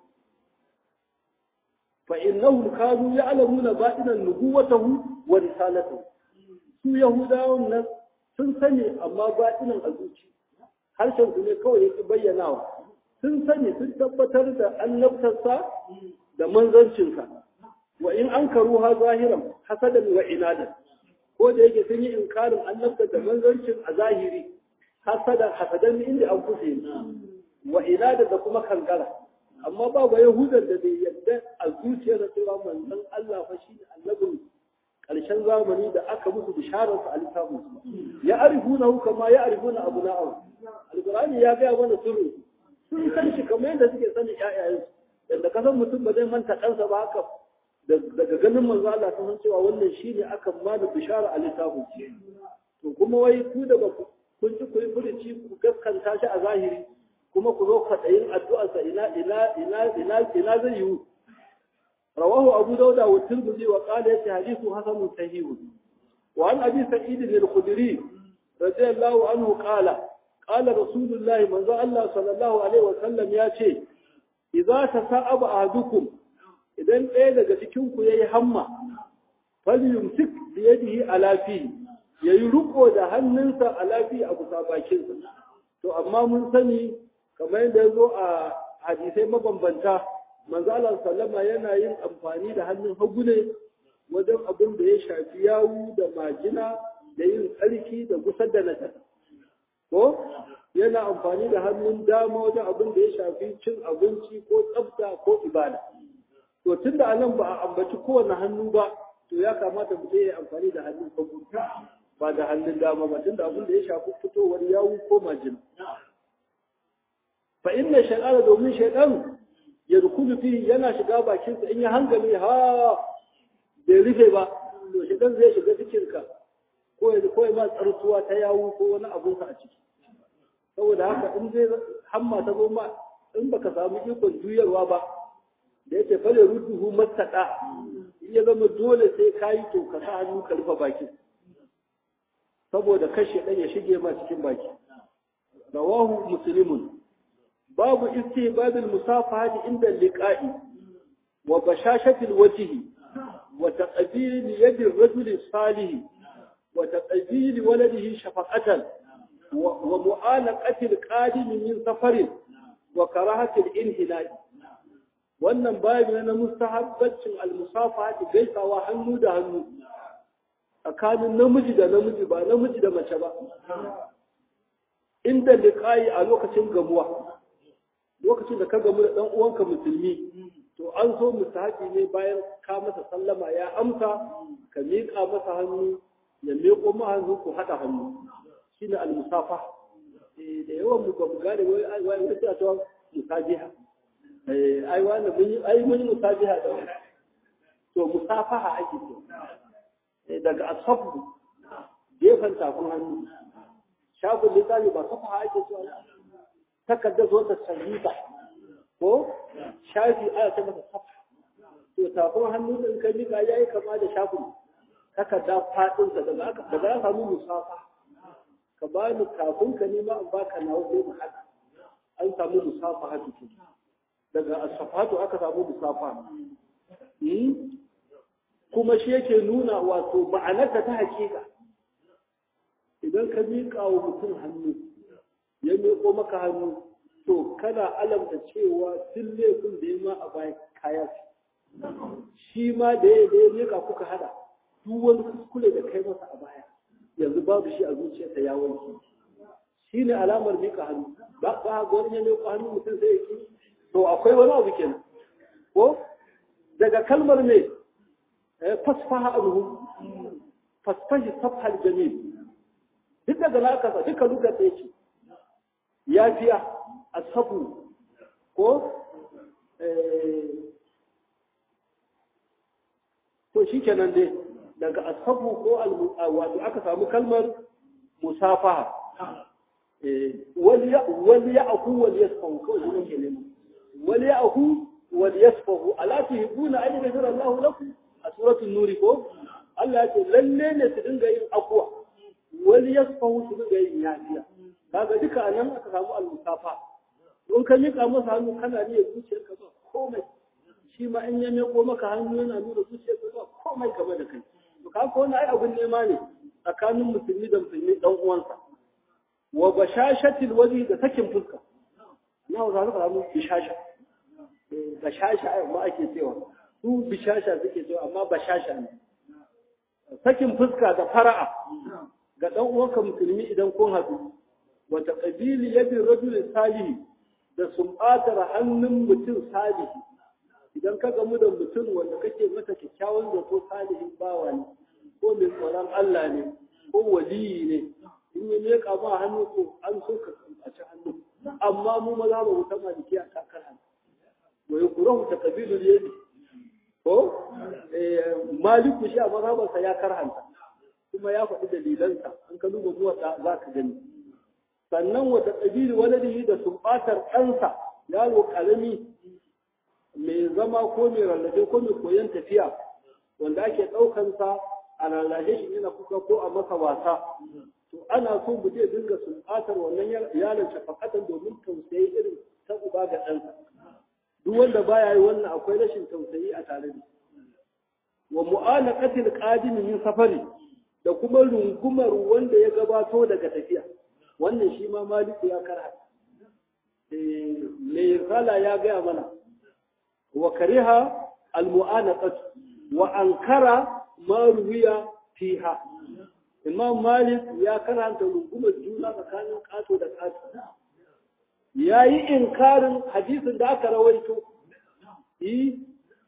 fa innahum kanu ya'lamuna ba'inan nubuwatahu wa risalatahu su yahudawan nan sun sani amma ba'inan a zuci harshen su ne kawai yake bayyanawa sun sani sun tabbatar da annabtarsa da manzancinsa wa in ankaru ha zahiran hasadan wa inadan ko da yake sun yi inkarin annabta da manzancin a zahiri hasadan hasadan inda an kusa wa inada da kuma kankara amma ba ba yahudan da bai yadda a zuciyar da cewa manzon Allah fa shi annabin karshen zamani da aka musu bisharar sa a littafin su ya arifuna hu kama ya arifuna abuna'u alqur'ani ya ga mana sirri sun san shi kamar yadda suke sanin ƴaƴayen yadda kasan mutum ba zai manta kansa ba haka daga ganin manzo Allah ta san cewa wannan shine aka ma da bishara a littafin to kuma wai ku da ba kun ci ku yi furuci ku gaskanta shi a zahiri kuma ku zo kwaɗayin addu'arsa ina ina ina ina ina zai yiwu rawahu abu dauda wa tirmidhi wa qala yati hadithu hasanun sahih wa an abi sa'id al-khudri radiyallahu anhu qala qala rasulullah manzo Allah sallallahu alaihi wa sallam ya ce idza tasa'aba ahadukum idan ɗaya daga cikinku ya yi hamma falyumsik da yadihi alafi ya yi riko da hannunsa alafi a kusa bakinsa to amma mun sani kamar yadda ya zo a hadisai mabambanta manzo Allah sallama yana yin amfani da hannun hagu ne wajen abin da ya shafi yawu da majina da yin tsarki da gusar da najasa ko yana amfani da hannun dama wajen abin da ya shafi cin abinci ko tsafta ko ibada to tun da anan ba a ambaci kowane hannu ba to ya kamata mutum ya amfani da hannun hagu ba da hannun dama ba tun da abin da ya shafi fitowar yawu ko majina fa inna shaytana domin shaytan ya rukunu fi yana shiga bakinsa in ya hankali ha bai rufe ba to shaytan zai shiga cikinka ko ya ko ma tsartuwa ta yawu ko wani abun sa a ciki saboda haka in zai hamma ta zo ma in baka samu ikon juyarwa ba da yake fale rudduhu mastaɗa in ya zama dole sai ka yi to ka sa hannu ka rufe baki saboda kashe ɗan ya shige ma cikin baki rawahu muslimun babu istihbabil musafahati inda liqa'i wa bashashatil wajhi wa taqbil yadi ar-rajuli salih wa taqbil waladihi shafaqatan wa mu'alaqatil qadim min safarin wa karahatil inhilal wannan babu na mustahabbacin al-musafahati gaisawa hannu da hannu tsakanin namiji da namiji ba namiji da mace ba inda liqa'i a lokacin gamuwa lokacin da ka gamu da dan uwanka musulmi to an so mustahabi ne bayan ka masa sallama ya amsa ka miƙa masa hannu ya miƙo ma hannu ku haɗa hannu shine al-musafa da yawan mu ba mu gane wai ai wai wai ta musabiha eh ai wani mun yi ai mun yi musabiha da wani to musafaha ake so daga asafu gefen tafin hannu shafin littafi ba safa ake so takarda zo ta sahiba ko shafi aya ta masa safa to tafin hannu din ka mika yayi kama da shafin takarda fadin sa daga aka daga aka samu musafa ka ba ni kafin ka nima an baka nawa sai mu hada an samu musafa hadu daga asfatu aka samu musafa kuma shi yake nuna wato ma'anarta ta hakika idan ka miƙa wa mutum hannu ya miƙo maka hannu to kana alamta cewa tun laifin da ya ma a baya kaya shi ma da ya da ya miƙa kuka hada duk wani kuskure da kai masa a baya yanzu babu shi a zuciyarsa ya wanke shi ne alamar miƙa hannu ba ba ga wani ya miƙa hannu mutum sai ya ki to akwai wani abu kenan ko daga kalmar ne fasfaha anhu fasfahi safhal jamil duk daga na aka duka duka sai ce yafiya asabu ko to shikenan dai daga asabu ko wato aka samu kalmar musafaha wal ya wal ya aku wal yasfahu ko shi ne kenan wal ya aku wal yasfahu ala tuhibuna an yaghfira Allahu lakum a suratul nuri ko Allah ya ce lalle ne su dinga yin akwa wani yasfahu su dinga yin yafiya kaga duka anan aka samu al-musafa don ka mika masa hannu kana ne zuciyar ka ba komai shi ma in ya meko maka hannu yana nuna zuciyar ka ba komai game da kai to kaga ko ai abun nema ne tsakanin musulmi da musulmi dan uwansa wa bashashatil wajhi da sakin fuska na za ka samu bishasha bashasha ai ma ake cewa su bishasha suke cewa amma bashasha ne sakin fuska da fara'a ga dan uwanka musulmi idan kun haɗu wa taqbili yadi rajul salihi da sumbatar hannun mutum salihi idan ka gamu da mutum wanda kake masa kyakkyawan zato salihin bawa ne ko mai tsoron Allah ne ko waliyi ne in ya miƙa ma hannu ko an so ka kambaci hannu amma mu maza ba mu ta maliki a kakar hannu wa yukrahu taqbilul yadi ko maliku shi a mazhabarsa ya karhanta kuma ya faɗi dalilansa an ka duba zuwa za ka gani sannan wata ƙabili waladihi da sumbatar ɗansa yaro ƙarami mai zama ko mai rarrafe ko mai koyon tafiya wanda ake ɗaukansa a rarrashe shi yana kuka ko a masa wasa to ana so mu je dinga sumbatar wannan yaron shafakatan domin tausayi irin ta uba ga ɗansa duk wanda baya yi wannan akwai rashin tausayi a tare da wa mu'alaqatil qadimi min safari da kuma rungumar wanda ya gabato daga tafiya wannan shi ma maliku ya karha eh me kala ya gaya mana wa kariha al mu'anaqat wa ankara ma ruwiya fiha imam malik ya karanta rungumar juna tsakanin kato da kato ya yi inkarin hadisin da aka rawaito yi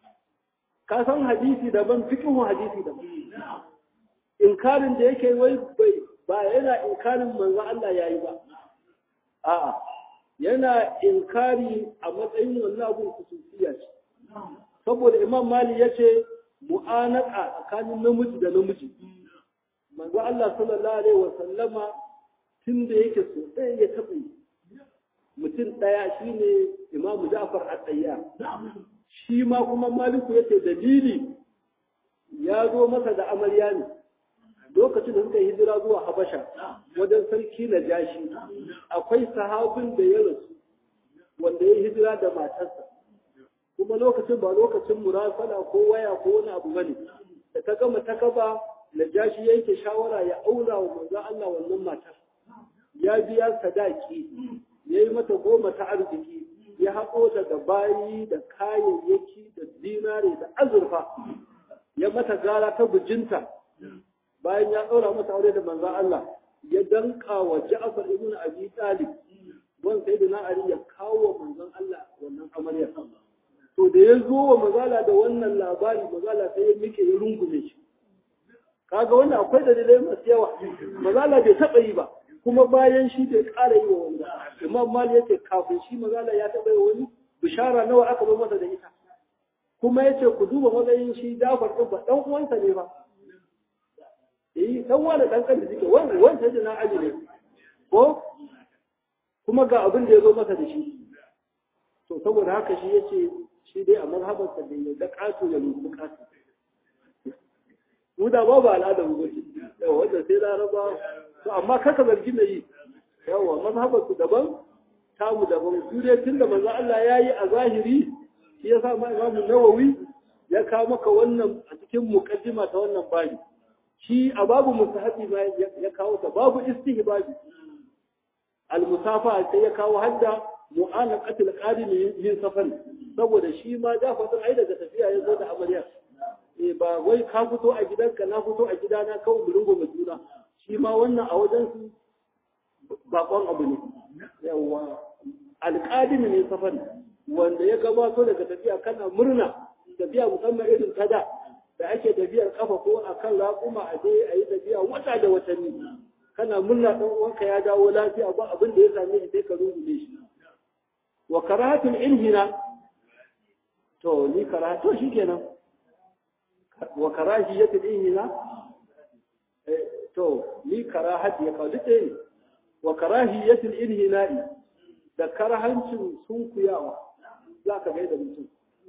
ka san hadisi daban fikihun hadisi daban inkarin da yake wai bai ba yana inkarin manzo Allah yayi ba a'a yana inkari a matsayin wannan abun kususiya ce saboda imam mali yace mu'anaka tsakanin namiji da namiji manzo Allah sallallahu alaihi wasallama tun da yake so ɗaya ya taɓa yi mutum ɗaya shine imamu Ja'far al-Tayyar shi ma kuma Maliku yace dalili ya zo masa da amarya ne lokacin da suka hijira zuwa Habasha wajen sarki na jashi akwai sahabin da ya rasu wanda ya hijira da matarsa kuma lokacin ba lokacin murasala ko waya ko wani abu bane da ta gama ta kaba najashi yanke shawara ya aura wa manzo Allah wannan matar ya biya sadaki yayi mata goma ta arziki ya haƙo daga bayi da kayayyaki da dinare da azurfa ya mata gara ta bujinta bayan ya ɗaura mata aure da manzan Allah ya danka wa Ja'far ibn Abi Talib wan sai na Ali ya kawo wa manzan Allah wannan amarya to da ya zo wa mazala da wannan labari mazala sai ya mike ya rungume shi kaga wannan akwai dalilai masu yawa mazala bai taɓa yi ba kuma bayan shi bai ƙara yi wa wanda imam mali yace kafin shi mazala ya taɓa yi wani bishara nawa aka zo masa da ita kuma yace ku duba matsayin shi Jafar din ba dan uwansa ne ba eh dan wani dan kan da suke wani wanda da na aji ne ko kuma ga abin da ya zo masa da shi to saboda haka shi yace shi dai a mazhabarsa da ya ga kato ya lubu kato mu da ba ba al'adar mu bace yawa wanda sai laraba to amma kaka zargi mai yi yawa mazhabar su daban tamu daban su dai tunda manzo Allah yayi a zahiri shi yasa ma Imam Nawawi ya kawo maka wannan a cikin muqaddima ta wannan babi shi a babu mustahabi ma ya kawo ta babu istihbabi al musafa sai ya kawo hadda mu'anaqatul qadim min safar saboda shi ma da fatan ai daga tafiya ya zo da amarya eh ba wai ka fito a gidanka na fito a gidana kawai mu rungo juna shi ma wannan a wajen su bakon abu ne yawa alqadim ne safar wanda ya gabato daga tafiya kana murna tafiya musamman irin tada da ake tafiyar kafa ko akan raƙuma a je a yi tafiya wata da watanni kana murna dan uwanka ya dawo lafiya ba abin da ya same shi sai ka rungume shi wa karahatul inhina to ni karatu shikenan wa karahiyatul inhina to ni karahati ya kawo duk ne wa karahiyatul inhina'i da karahancin sunkuyawa za ka gaida mutum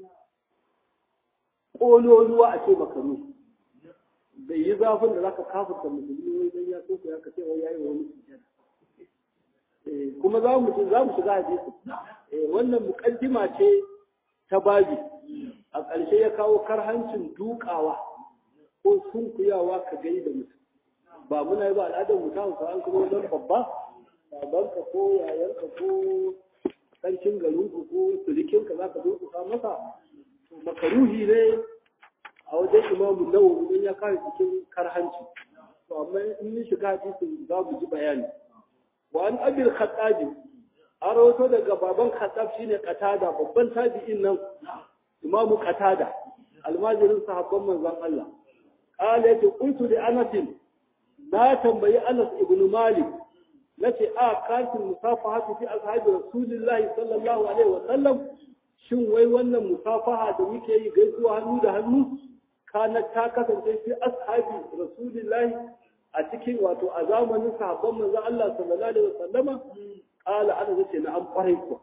ƙololuwa a ce makaru bai yi zafin da za ka kafurta musulmi wai don ya sunkuya ka ce wai yayi wani sujjada kuma za mu za mu shiga hadisi wannan mukaddima ce ta babi a ƙarshe ya kawo karhancin dukawa ko sunkuyawa ka gai da mutum ba muna yi ba al'adar mu ta hausa an kuma wajen babba babanka ko yayanka ko sarkin garinku ko surikinka za ka durkusa masa to makaruhi ne a wajen imamu nawawi don ya kawo cikin karhanci to amma in yi shiga hadisin za mu ji bayani وعن أبي الخطاب أروتو دقى بابان خطاب شيني قتادة بابان تابعين نو إمام قتادة الماجر صحابا من زن الله قال يتي قلت لأنس ما تنبي أنس ابن مالك التي آه كانت المصافحة في أصحاب رسول الله صلى الله عليه وسلم shin wai wannan musafaha da muke yi gaisuwa hannu da hannu kana ta kasance fi ashabi rasulillahi a cikin wato a zamanin sahabban manzon Allah sallallahu alaihi wasallama qala ana zace na an kwarai ku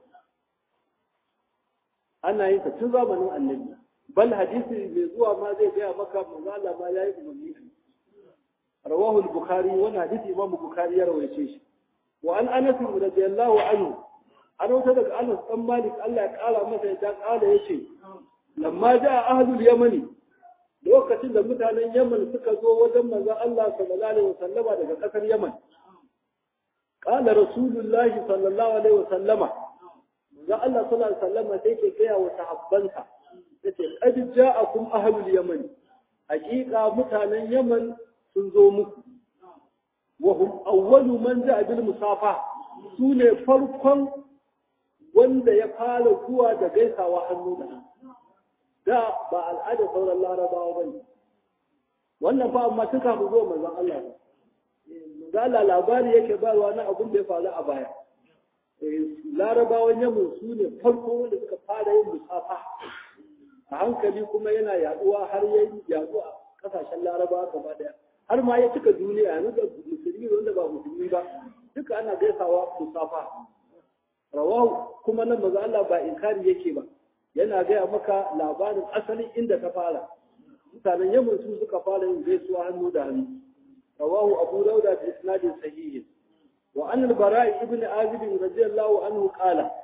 ana yin ta tun zamanin annabi bal hadisi mai zuwa ma zai gaya maka manzon Allah ma yayi umarni rawahu al-bukhari wannan hadisi imam bukhari ya rawaice shi wa an anas radiyallahu anhu an wata daga anas dan malik Allah ya kara masa ya kala yace lamma jaa ahlul yamani lokacin da mutanen Yaman suka zo wajen manzon Allah sallallahu alaihi wasallama daga kasar Yaman qala rasulullah sallallahu alaihi wasallama manzon Allah sallallahu alaihi wasallama sai ke gaya wa sahabbansa yace qad ja'akum ahlul yaman haqiqa mutanen Yaman sun zo muku wa hum awwalu man ja'a bil musafa sune farkon wanda ya fara zuwa da gaisawa hannu da hannu da ba al'adar sauran larabawa ba ne wannan fa amma tun kafin zuwa manzon Allah ba manzon Allah labari yake bayarwa na abin da ya faru a baya larabawan yamin su ne farko wanda suka fara yin musafa a hankali kuma yana yaduwa har ya yadu a kasashen larabawa gaba daya har ma ya cika duniya yanzu da musulmi wanda ba musulmi ba duka ana gaisawa musafa rawahu kuma nan manzon Allah ba inkari yake ba yana gaya maka labarin asalin inda ta fara mutanen yamin su suka fara yin gaisuwa hannu da hannu rawahu abu dauda bi isnadin sahihin wa an al-bara'i ibn azib radiyallahu anhu qala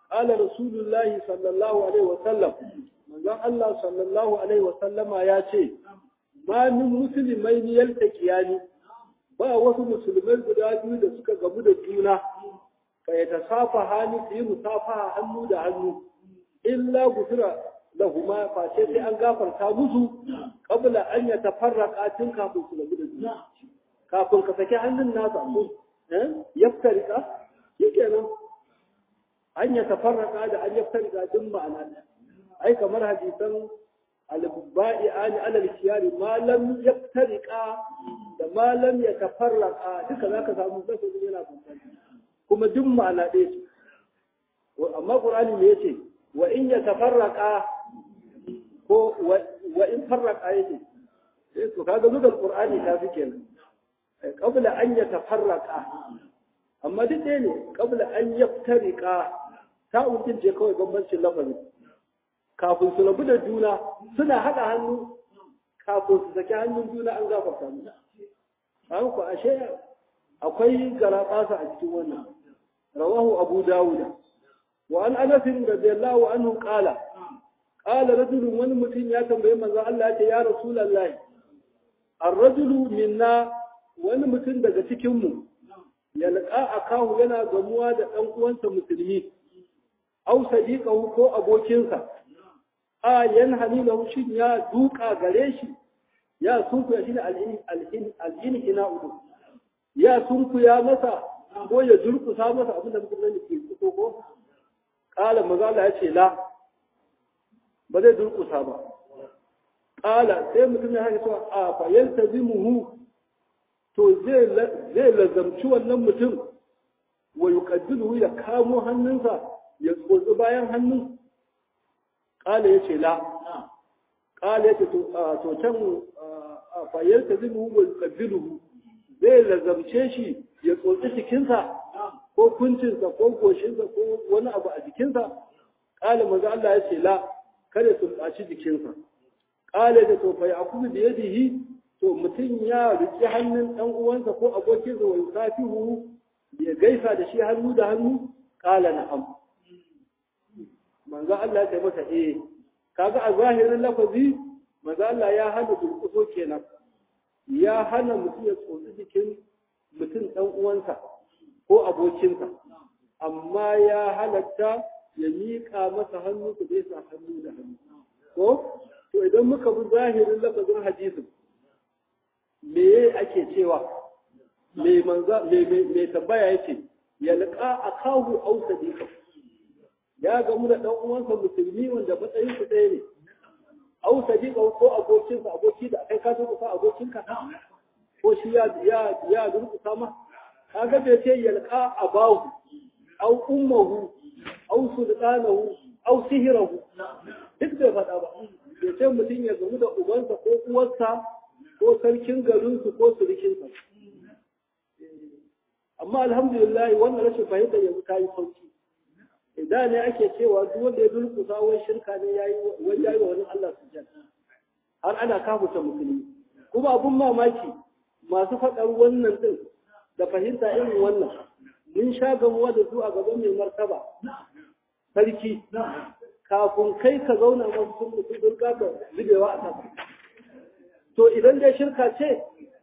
qala rasulullahi sallallahu alaihi wa sallam manzon Allah sallallahu alaihi wa sallama ya ce ma min musulmai ni yaltaqiyani ba wasu musulmai guda biyu da suka gamu da juna fa yatasafa hani su yi musafaha hannu da hannu illa gufira lahuma fa sai sai an gafarta musu qabla an yatafarraqa tun kafin su gamu da juna kafin ka saki hannun nasa ko eh yaftarika shikenan an yatafarraqa da an yaftarika din ma'ana ai kamar hadisan al-ba'i ani alal khiyari ma lam yaftariqa da ma lam yatafarraqa duka zaka samu lafazin yana bambanta kuma duk ma'ana ɗaya ce amma qur'ani me yace wa in yatafarraqa ko wa in farraqa yace eh to kaga lugal qur'ani ta fi kenan qabla an yatafarraqa amma duk ɗaya ne qabla an yaftariqa ta ujin je kawai bambancin lafazin kafin su rabu da juna suna haɗa hannu kafin su saki hannun juna an gafarta mu an ku ashe akwai garaɓasa a cikin wannan rawahu abu dawuda wa an anas radiyallahu anhu qala qala rajulun wani mutum ya tambaye manzo Allah ya ce ya rasulullahi ar-rajulu minna wani mutum daga cikin mu yalqa akahu yana gamuwa da dan uwansa musulmi au sadiqahu ko abokinsa a yan halilahu shin ya duka gare shi ya sunkuya shi ne al'inhina udu ya sunkuya masa ko ya durkusa masa abin da mutum zai ke fito ko kala mazala ya ce la ba zai durkusa ba kala sai mutum ya haka cewa a fayar ta zimuhu to zai lazamci wannan mutum wa yuqaddilu ya kamo hannunsa ya tsotsi bayan hannun ƙala ya ce la ƙala ya ce to can fayar ta zimu wa ƙabilu zai lazamce shi ya tsotsi jikinsa ko kuncinsa ko goshinsa ko wani abu a jikinsa ƙala maza Allah ya ce la kada su ɓaci jikinsa ƙala da to fa yakubu da yadihi to mutum ya riƙe hannun ɗan uwansa ko abokinsa wa yusafihu ya gaisa da shi hannu da hannu ƙala na'am manzo Allah ya ce masa eh kaga a zahirin lafazi manzo Allah ya hana durƙuso kenan ya hana mutum ya tsotsi jikin mutum dan uwansa ko abokinsa amma ya halatta ya miƙa masa hannu ku zai sa hannu da hannu ko to idan muka bi zahirin lafazin hadisin me ake cewa me manza me me tambaya yake yalqa akahu aw sadiqahu ya gamu da ɗan uwansa musulmi wanda matsayin su ɗaya ne au sadiqa ko abokinsa aboki da kai ka durƙusa abokinka ko shi ya ya ya durƙusa ma kaga bai ce yalqa abahu au ummuhu au sultanahu au sihirahu duk bai faɗa ba bai ce mutum ya gamu da ubansa ko uwarsa ko sarkin garinsu ko surukinsa amma alhamdulillah wannan rashin fahimtar yanzu ta yi sauki idan ne ake cewa duk wanda ya durkusa wai shirka ne yayi wai yayi wa wani Allah sujjada har ana kafuta musulmi kuma abun mamaki masu faɗar wannan din da fahimta irin wannan mun sha gamuwa da su a gaban mai martaba sarki kafin kai ka zauna masu sun mutu durka ka zubewa a kasa to idan dai shirka ce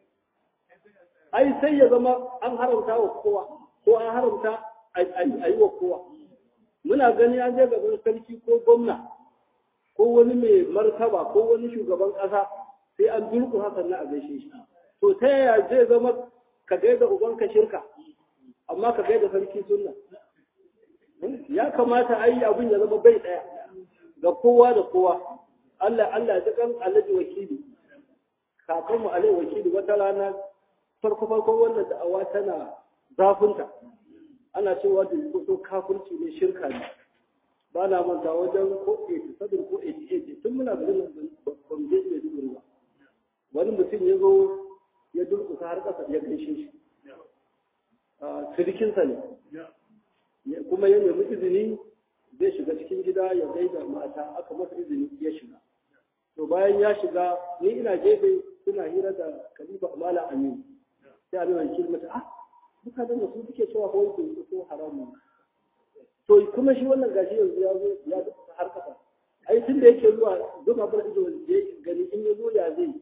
ai sai ya zama an haramta wa kowa ko an haramta a yi wa kowa muna gani an je gaban sarki ko gwamna ko wani mai martaba ko wani shugaban ƙasa sai an durku hakan na a gaishe shi to ta yaya zai zama ka gaida ubanka shirka amma ka gaida sarki sunna ya kamata a yi abin ya zama bai ɗaya ga kowa da kowa Allah Allah ya kan alaji wakili kakanmu alai wakili wata rana farko farko wannan da'awa tana zafinta ana cewa da kuso kafirci ne shirka ne ba na manta wajen ko 87 ko 88 tun muna da nan ban je ne dubur ba wani mutum ya zo ya durkusa har kasa ya gaishe shi sirikinsa ne kuma ya nemi izini zai shiga cikin gida ya gaida mata aka masa izini ya shiga to bayan ya shiga ni ina gefe suna hira da kalifa amala aminu sai a mai kilmata ah mutanen da su suke cewa kawai su so haramun to kuma shi wannan gashi yanzu ya zo ya duka har kasa ai tun da yake zuwa zuwa bar ido ya gani in ya zo ya zai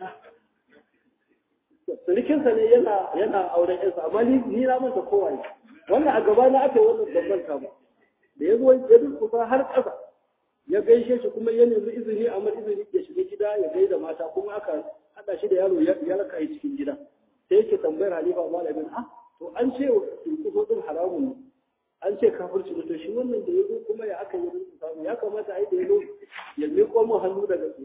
surikinsa ne yana yana auren yansa amma ni ni na manta kowa ne wannan a gaba na aka yi wannan babban kama da ya zo ya duka har kasa ya gaishe shi kuma ya nemi izini amma izini ya shiga gida ya gaida mata kuma aka hada shi da yaro ya raka yi cikin gida sai yake tambayar halifa malamin ah to an ce turkuso din haramun ne an ce kafirci ne to shi wannan da ya zo kuma ya aka yi rinsu samu ya kamata ai da ya zo ya miƙo mu hannu daga su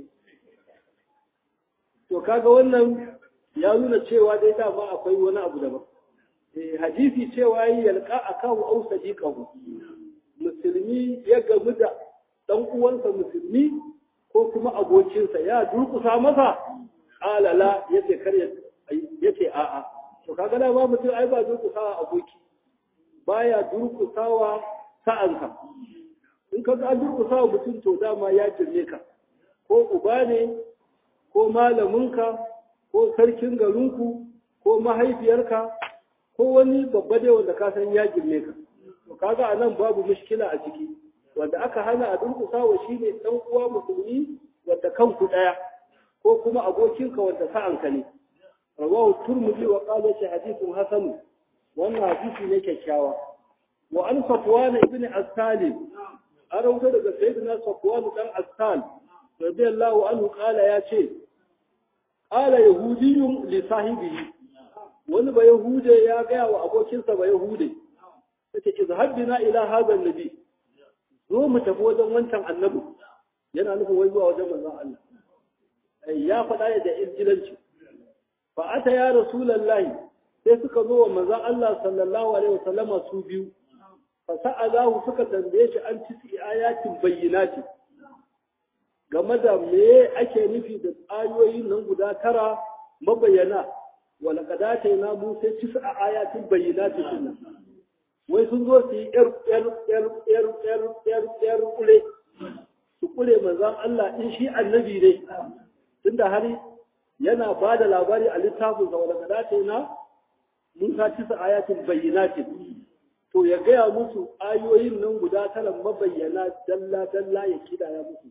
to kaga wannan ya nuna cewa dai dama akwai wani abu daban eh hadisi cewa yi yalqa akahu aw sadiqahu musulmi ya gamu da dan uwansa musulmi ko kuma abokinsa ya durkusa masa alala yace kar yace a'a to kaga da ba mutum ai ba durkusawa aboki baya durkusawa sa'anka in ka ga durkusawa mutum to dama ya jirme ka ko uba ne ko malaminka ko sarkin garinku ko mahaifiyarka ko wani babba dai wanda ka san ya girme ka to kaga anan babu mushkila a ciki wanda aka hana a durkusawa shine dan uwa musulmi wanda kanku daya ko kuma abokinka wanda sa'anka ne rawahu turmudi wa qala shi hadithun hasan wannan hadisi ne kyakkyawa wa an safwan ibn as-salim an rawaito daga sayyidina safwan dan as-sal radiyallahu anhu qala ya ce qala yahudiyyun li sahibihi wani ba yahude ya gaya wa abokinsa ba yahude yace izhab bina ila hadha an-nabi zo mu tafi wajen wancan annabi yana nufin wai zuwa wajen manzon Allah ya faɗa da injilanci fa ata ya rasulullahi sai suka zo wa manzon Allah sallallahu alaihi wasallama su biyu fa sa'alahu suka tambaye shi an tisi ayatin bayyinati game da me ake nufi da ayoyin nan guda tara mabayyana wa laqad atayna musa tis'a ayatin bayyinati sunna wai sun zo su yi yar yar yar yar yar yar yar kule su kule manzon Allah in shi annabi ne tunda har yana ba da labari a littafin sa wanda dace na Musa tisa ayatin bayyinatin to ya gaya musu ayoyin nan guda tara mabayyana dalla dalla ya kidaya musu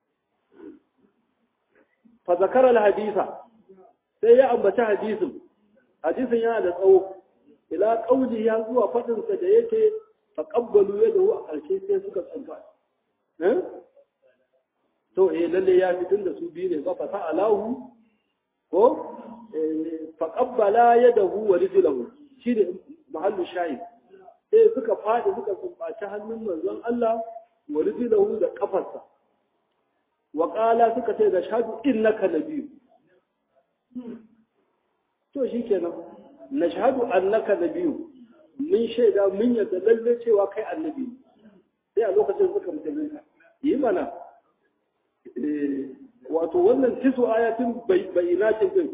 fa zakara al-hadisa sai ya ambaci hadisin hadisin yana da tsawo ila qauli ya zuwa fadin sa da yake faqabbalu yadahu a karshe sai suka tsanka eh to eh lalle ya fitin da su biyu ne ba fa alahu ko faqabbala yadahu wa rijlahu shine mahallu shahid sai suka fadi suka kumbaci hannun manzon Allah wa rijlahu da kafarsa wa qala suka ce da shahadu innaka nabiyyu to shikenan nashhadu annaka nabiyyu mun shaida mun yadda lalle cewa kai annabi sai a lokacin suka mutunta yi mana wato wannan tisu ayatin bayyinatin din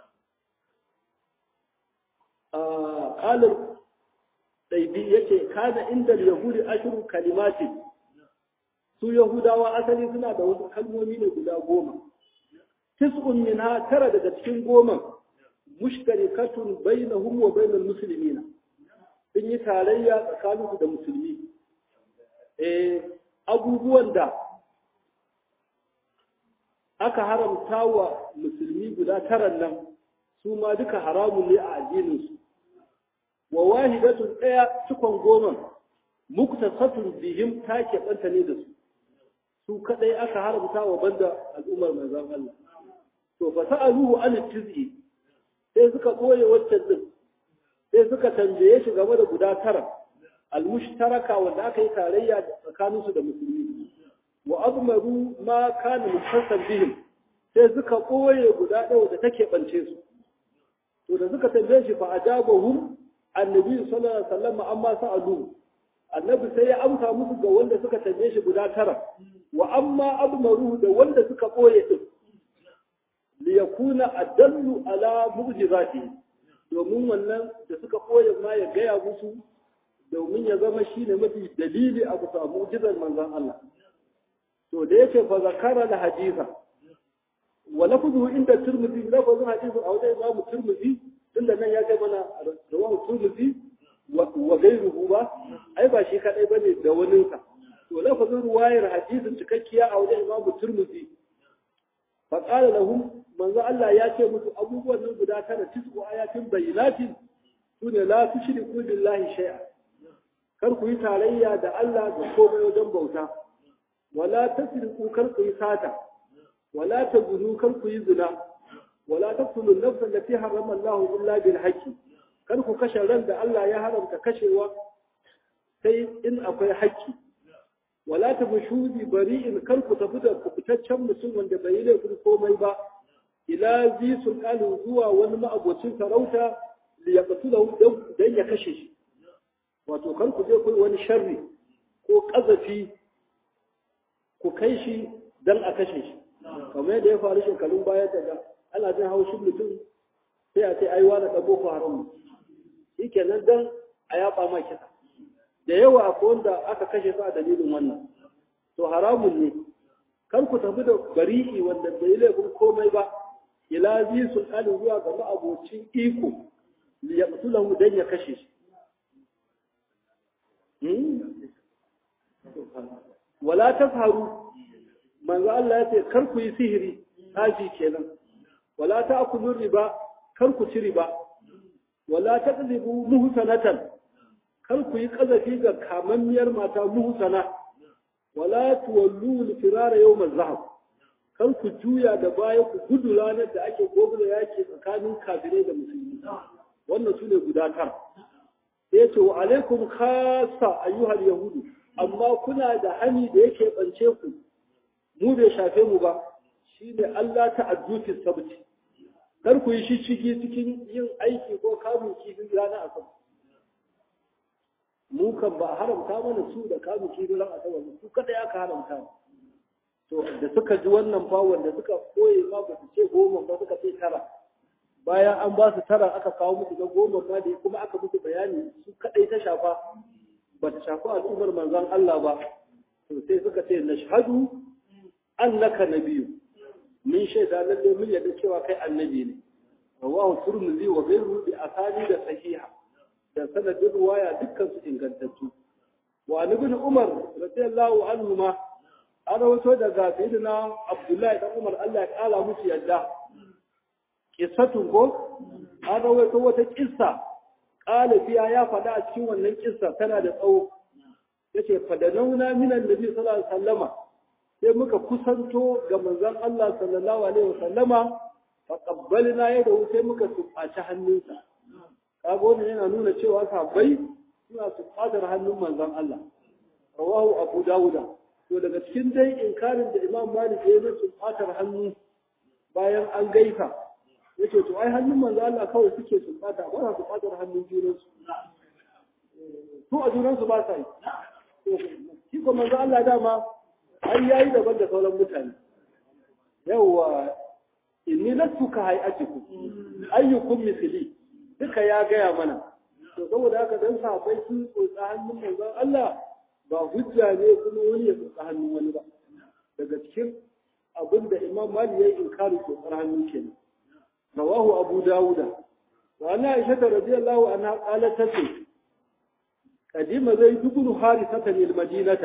qalar daibi yace kana inda yahudi ashru kalimati su yahudawa asali suna da wasu kalmomi ne guda goma tis'un minha tara daga cikin goma mushtarikatun bainahum wa bainal muslimina sun yi tarayya tsakaninsu da musulmi eh abubuwan da aka haramta wa musulmi guda taran nan su ma duka haramun ne a addininsu wa wahidatun ɗaya cikon goma muktasatun bihim ta keɓanta ne da su su kaɗai aka haramta wa banda al'ummar manzon Allah to fa sa'aluhu an tiz'i sai suka ɓoye waccan din sai suka tambaye shi game da guda tara al-mushtaraka wanda aka yi tarayya tsakaninsu da musulmi wa azmaru ma kana mufassan bihim sai suka ɓoye guda ɗaya da take ɓance su to da suka tambaye shi fa ajabahum annabi sallallahu alaihi wasallam amma sa'alu annabi sai ya amsa musu ga wanda suka tambaye shi guda tara wa amma azmaru da wanda suka ɓoye din li yakuna adallu ala mu'jizati domin wannan da suka ɓoye ma ya gaya musu domin ya zama shine mafi dalili a bisa mu'jizar manzon Allah to da yake fa zakara da hadisa wa lafzuhu inda turmudi lafzun hadisi a wajen imamu turmudi tunda nan ya kai mana rawahu turmudi wa ghayruhu ba ai ba shi kadai bane da waninsa to lafazin ruwayar hadisin cikakkiya a wajen Imam Turmudi fa qala lahum manzo Allah ya ce musu abubuwan nan guda tara tisu ayatin bayyinatin sune la tushriku billahi shay'a kar ku yi tarayya da Allah da komai wajen bauta wala tasriku kar ku yi sata wala tazunu kar ku yi zina wala taqtulu an-nafsa allati harrama Allah illa bil haqqi kar ku kashe ran da Allah ya haramta kashewa sai in akwai haƙƙi wala ta bushudi bari'in kar ku tafi da kubutaccen mutum wanda bai yi laifin komai ba ila zi sulqalu zuwa wani ma'abocin sarauta li yaqtulu dan ya kashe shi wato kar ku je ku wani sharri ko kazafi ku kai shi dan a kashe shi kamar yadda ya faru shekarun baya daga ana jin haushin mutum sai a ce ai wani ɗan boko haram shi kenan dan a yaba ma kisa da yawa akwai wanda aka kashe su a dalilin wannan to haramun ne kar ku tafi da bari'i wanda bai laifin komai ba ila zi sultanin zuwa ga ma'abocin iko li yaqtulahu dan ya kashe shi wala tafharu manzo Allah ya ce kar ku yi sihiri haji kenan wala ta'kulu riba kar ku ci riba wala taqlibu muhsanatan kar ku yi kazafi ga kamammiyar mata muhsana wala tuwallu al-firara yawm az-zahab kar ku juya da baya ku gudu ranar da ake gobula yake tsakanin kafirai da musulmi wannan sune guda tar sai ce wa alaikum khassa ayyuhal yahudu amma kuna da hani da yake bance ku mu bai shafe mu ba shine Allah ta addufi sabti kar ku yi shishigi cikin yin aiki ko kamun kifin ranar asabar mu kan ba haramta mana su da kamun kifin ranar asabar su kada ya ka haramta to da suka ji wannan fa wanda suka koye ma ba su ce goma ba suka ce tara bayan an ba su tara aka kawo musu ga goma ma da kuma aka musu bayani su kadai ta shafa ba ta shafi al'ummar manzon Allah ba to sai suka ce nashhadu annaka nabiyyu min shaida lalle mun yadda cewa kai annabi ne rawahu turmizi wa ghayruhu bi asani da sahiha da sanadin ruwaya dukkan su ingantattu wa ibn umar radiyallahu anhu ma an rawato daga sayyidina abdullahi dan umar Allah ya kala musu yadda kissatun ko an rawato wata kissa kala fiya ya faɗa a cikin wannan kissa tana da tsawo yace fadanauna minan nabi sallallahu alaihi wasallama sai muka kusanto ga manzon Allah sallallahu alaihi wasallama fa qabbalna yadahu sai muka tsubaci hannunsa kaga wannan yana nuna cewa sahabbai suna tsubatar hannun manzon Allah rawahu abu dawuda to daga cikin dai inkarin da imam malik ya yi tsubatar hannu bayan an gaisa yake to ai hannun manzon Allah kawai suke tsubata ba sa tsubatar hannun junansu su a junansu ba sa yi shi ko manzon Allah dama an yayi daban da sauran mutane yawwa inni lastu ka hayatiku ayyukum misli duka ya gaya mana to saboda haka dan sahabbai sun tsotsa hannun manzon Allah ba hujja ne kuma wani ya tsotsa hannun wani ba daga cikin abin da Imam Malik ya yi inkari tsotsar hannu kenan rawahu Abu Dawuda wa ana Aisha radiyallahu anha qalat tace qadima zaid ibn harithah al-madinata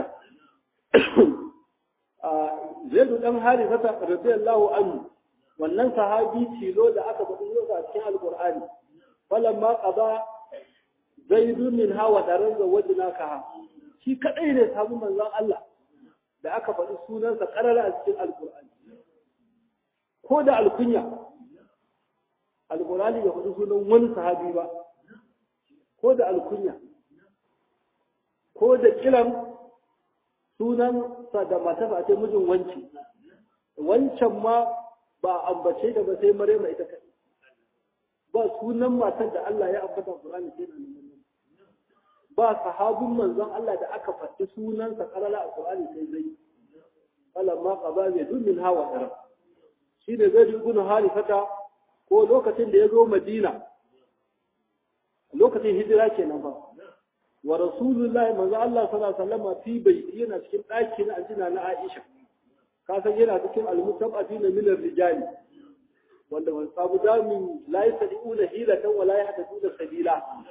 zaidu dan harisata radiyallahu anhu wannan sahabi tilo da aka faɗi yau a cikin alqur'ani falamma qada zaidu min hawa daran zawajna ka shi kadai ne sabu manzon Allah da aka faɗi sunansa karara a cikin alqur'ani ko da alkunya alqur'ani ya faɗi sunan wani sahabi ba ko da alkunya ko da kiran sunan sa da matarsa ce mijin wanci wancan ma ba ambace da ba sai Maryama ita kai ba sunan matar da Allah ya ambata Qur'ani sai nan ba sahabun manzon Allah da aka faɗi sunan sa karala a Qur'ani sai zai falamma qaba bi dumin hawa dara shi da zai ibn harifata ko lokacin da ya zo Madina lokacin hijira kenan ba wa rasulullahi manzo Allah sallallahu alaihi wasallam fi baiti yana cikin daki na aljina na Aisha ka san yana cikin almutabati na min rijali wanda wani sabu da min la yasdiuna hilatan wala yahtaduna sabila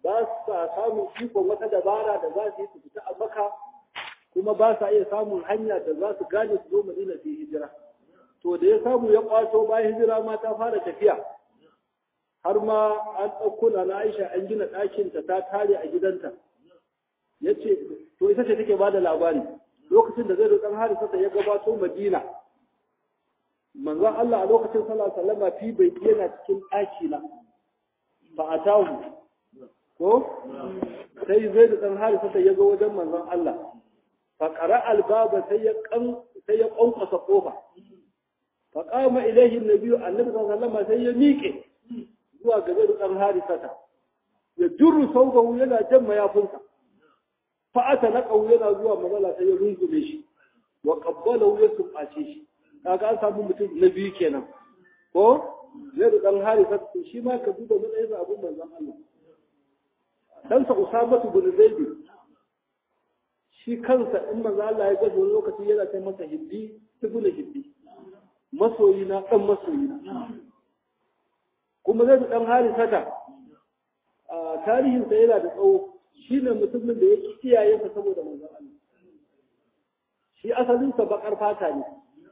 ba sa samun ikon wata dabara da za su yi su fita a maka kuma ba sa iya samun hanya da za su gane su zo madina su yi hijira to da ya samu ya kwato bayan hijira ma ta fara tafiya har ma an ɗauko na Aisha an gina ɗakinta ta tare a gidanta ya ce to ita ce take ba da labari lokacin da zai ɗan harisa ta ya gabato madina manzon Allah a lokacin sallallahu alaihi wasallam fi bai yana cikin ɗaki na ba a tawo ko sai zai da ɗan harisa ta ya ga wajen manzon Allah fa qara albaba sai ya kan sai ya kwankwasa kofa fa qama ilayhi annabi annabi sallallahu alaihi wasallam sai ya miƙe zuwa ga zai ɗan harisata ya jurru sauƙahu yana jan mayafinsa fa'ata na ƙau yana zuwa mazala sai ya rungume shi wa ƙabbalahu ya sumbace shi kaga an samu mutum na biyu kenan ko zai da ɗan harisata shi ma ka duba matsayin abin manzon Allah ɗansa Usamatu bin Zaidi shi kansa in manzo Allah ya ga wani lokaci yana kai masa hibbi ibnu hibbi masoyi na ɗan masoyi na kuma zai dan harisata a tarihinsa yana da tsawo shi ne mutumin da ya ki iyayensa saboda manzon Allah shi asalinsa bakar fata ne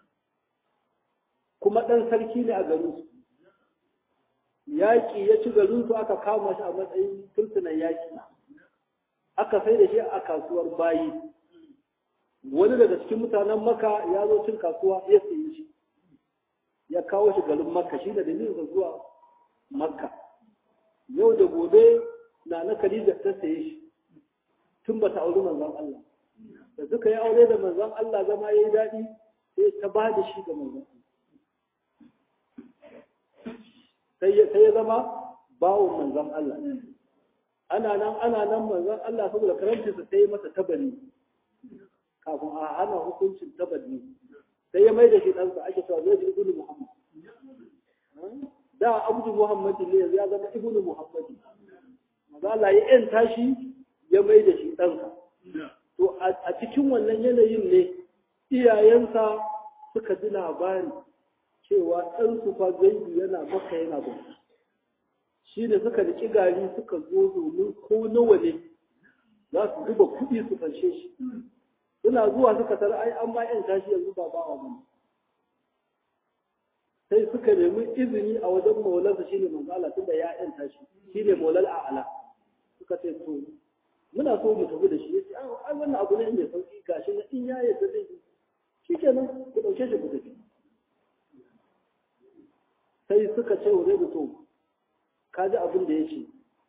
kuma ɗan sarki ne a garinsu yaƙi ya ci garinsu aka kama shi a matsayin turtunan yaƙi aka sai da shi a kasuwar bayi wani daga cikin mutanen maka ya zo cin kasuwa ya sayi shi ya kawo shi garin makka shi da dalilinsa zuwa makka yau da gobe na na Khadija ta saye shi tun ba ta auri manzon Allah da suka yi aure da manzon Allah zama yayi daɗi sai ta ba da shi ga manzon sai ya sai ya zama bawon manzon Allah ana nan ana nan manzon Allah saboda karancinsa sai ya masa tabari kafin a hana hukuncin tabari sai ya mai da shi ɗansa ake cewa zai ji ibnu Muhammad da abdu Muhammad ne yanzu ya zama ibnu Muhammad maza Allah ya yanta shi ya mai da shi ɗansa to a cikin wannan yanayin ne iyayensa suka ji labari cewa ɗansu fa zaidu yana maka yana ba shi ne suka riƙi gari suka zo domin ko nawa ne za su zuba kuɗi su fanshe shi suna zuwa suka tara ai an ma yanta shi yanzu ba bawa ba sai suka nemi izini a wajen maulansa shi ne manzo Allah tunda ya yanta shi shi ne maulal a'ala suka ce to muna so mu tafi da shi yace ai wannan abu ne mai sauki gashi na in ya yarda zai yi shikenan ku dauke shi ku tafi sai suka ce wa zai to ka ji abin da yake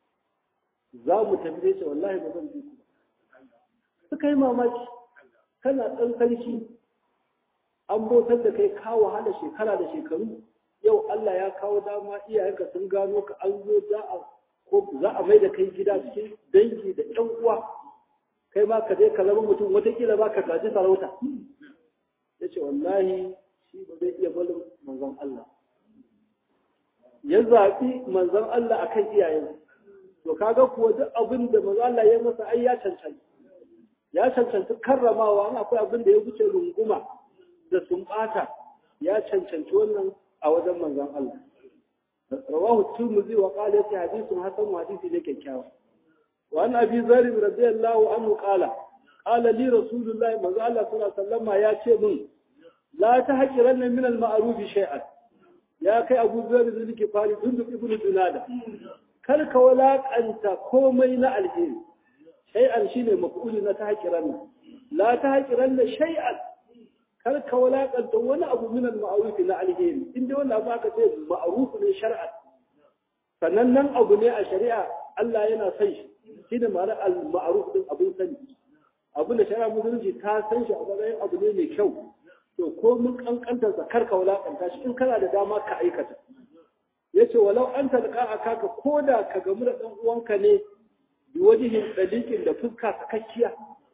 za mu tafi da ce wallahi ba zan bi ku suka yi mamaki kana ɗan sarki an bautar da kai ka wahala shekara da shekaru yau Allah ya kawo dama iyayenka sun gano ka an zo za a ko za a mai da kai gida cikin dangi da ƴan uwa kai ma ka je ka zama mutum watakila ba ka gaji sarauta ya ce wallahi shi ba zai iya barin manzon Allah ya zaɓi manzon Allah akan iyayen to kaga kuwa duk abin da manzon Allah ya masa ai ya cancanta ya cancanci karramawa an akwai abin da ya wuce runguma da sumbata ya cancanci wannan a wajen manzon Allah rawahu tirmidhi wa qala yati hadithun hasan wa hadithi ne kyakkyawa wa an abi zar radiyallahu anhu qala qala li rasulullah manzo Allah sallallahu alaihi wasallam ya ce min la tahqiranna min al-ma'ruf shay'an ya kai abu zar da nake fari dunduk ibnu dunada kar ka walakanta komai na alheri shay'an shine maf'uli na tahqiranna la tahqiranna shay'an kar ka walakanta wani abu min al-ma'ruf na alheri inda wannan abu aka ce ma'ruf ne shar'an sannan nan abu ne a shari'a Allah yana son shi shine ma'ana al-ma'ruf din abin sani abu da shari'a musulunci ta san shi a matsayin abu ne mai kyau to ko mun kankanta sa kar ka walakanta shi in kana da dama ka aikata yace walau an talqa akaka koda ka gamu da dan uwanka ne bi wajihin dalikin da fuska sakakkiya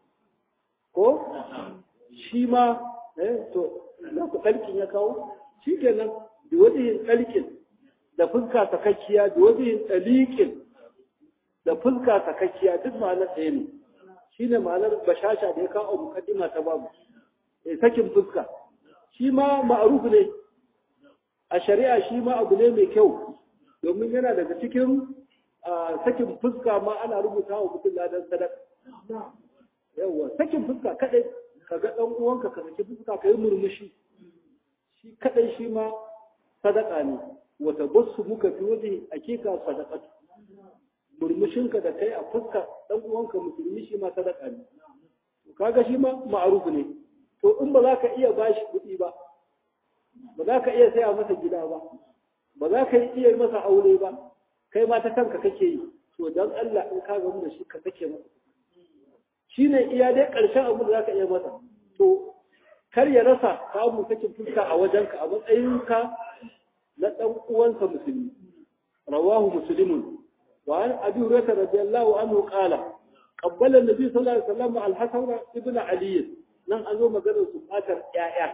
ko shi ma eh to na ku dalkin ya kawo shikenan bi wajihin dalkin da fuska sakakkiya bi wajihin dalikin da fuska sakakkiya duk ma'anar ɗaya ne shine ma'anar bashasha da ya kawo mukaddima ta babu eh sakin fuska shi ma ma'ruf ne a shari'a shi ma abu ne mai kyau domin yana daga cikin sakin fuska ma ana rubuta wa mutum ladan sadaka yawa sakin fuska kadai ka ga dan uwanka ka saki fuska ka yi murmushi shi kadai shi ma sadaka ne wata basu muka fi waje hakika sadaqatu murmushinka da kai a fuska dan uwanka musulmi shi ma sadaka ne kaga shi ma ma'ruf ne to in ba za ka iya bashi kuɗi ba ba za ka iya saya masa gida ba ba za ka iya masa aure ba kai ma ta kanka kake yi to dan Allah in ka gamu da shi ka sake masa shi ne iya dai ƙarshen abin da za ka iya masa to kar ya rasa samu sakin fuska a wajenka a matsayinka na ɗan uwansa musulmi rawahu muslimun wa an abi hurairah radiyallahu anhu qala qabbala an-nabi sallallahu alaihi wasallam al-hasan ibn ali nan an zo maganar su fatar ƴaƴa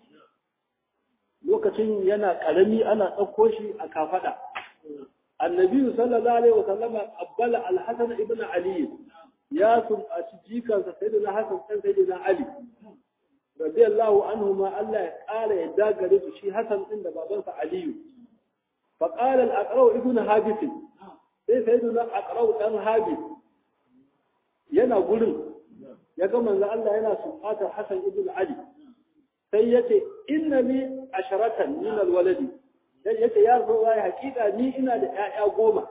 lokacin yana karami ana ɗauko shi a kafada annabi sallallahu alaihi wasallam qabbala al-hasan ibn ali ya sumbaci jikansa sayyidina hasan dan sayyidina ali radiyallahu anhu ma Allah ya ƙara yadda gare su shi Hassan din da babansa Aliyu fa qala al-aqra ibn habis sai sayyiduna aqra dan habis yana gurin ya ga manzo Allah yana sufatar Hassan ibn Ali sai yace innani asharatan min al-waladi sai yace ya zo ya hakika ni ina da ƴaƴa goma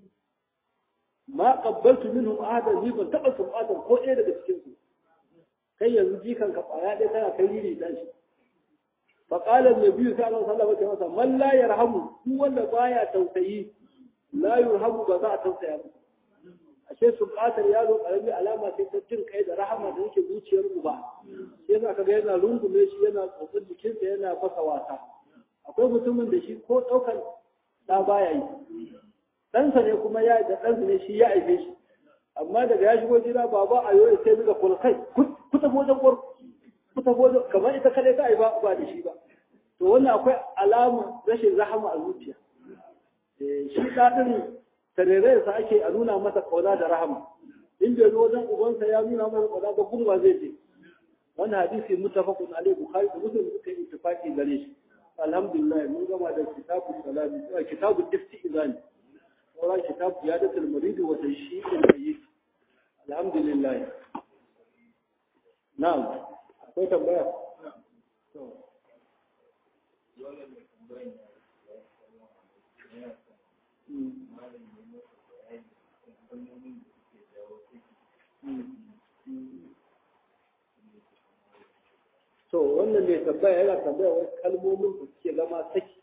ma qabbaltu minhum ahadan ni ban taba sufatar ko ɗaya daga cikin su kai yanzu jikan ka kwaya ɗaya tana kai riri dan shi fa qala an-nabi sallallahu alaihi wasallam man la yarhamu duk wanda baya tausayi la yurhamu ba za a tausaya ba ashe subatar yaro karami alama sai ta jin kai da rahama da yake zuciyar uba sai za ka ga yana rungume shi yana tsotsin jikinsa yana fasa wasa akwai mutumin da shi ko ɗaukar ɗa baya yi ɗansa ne kuma ya da ɗansa ne shi ya aife shi amma daga ya shigo gida baba a yau sai daga kulkai ku tafi wajen kwar ku tafi wajen kamar ita kadai ta aiba ba da shi ba to wannan akwai alama rashin rahama a zuciya shi ɗaɗin tarerayensa ake a nuna masa kauna da rahama in bai zo wajen ubansa ya nuna masa kauna ba gumba zai je wannan hadisi mutafaqun alaihi bukhari da muslim suka yi ittifaqi gare shi alhamdulillah mun gama da kitabul salami kitabul istizani sauran kitab ziyadatul murid wa tashyi'ul mayyit alhamdulillah na'am akwai tambaya to to wannan mai tambaya yana tambaya wasu kalmomin da suke zama saki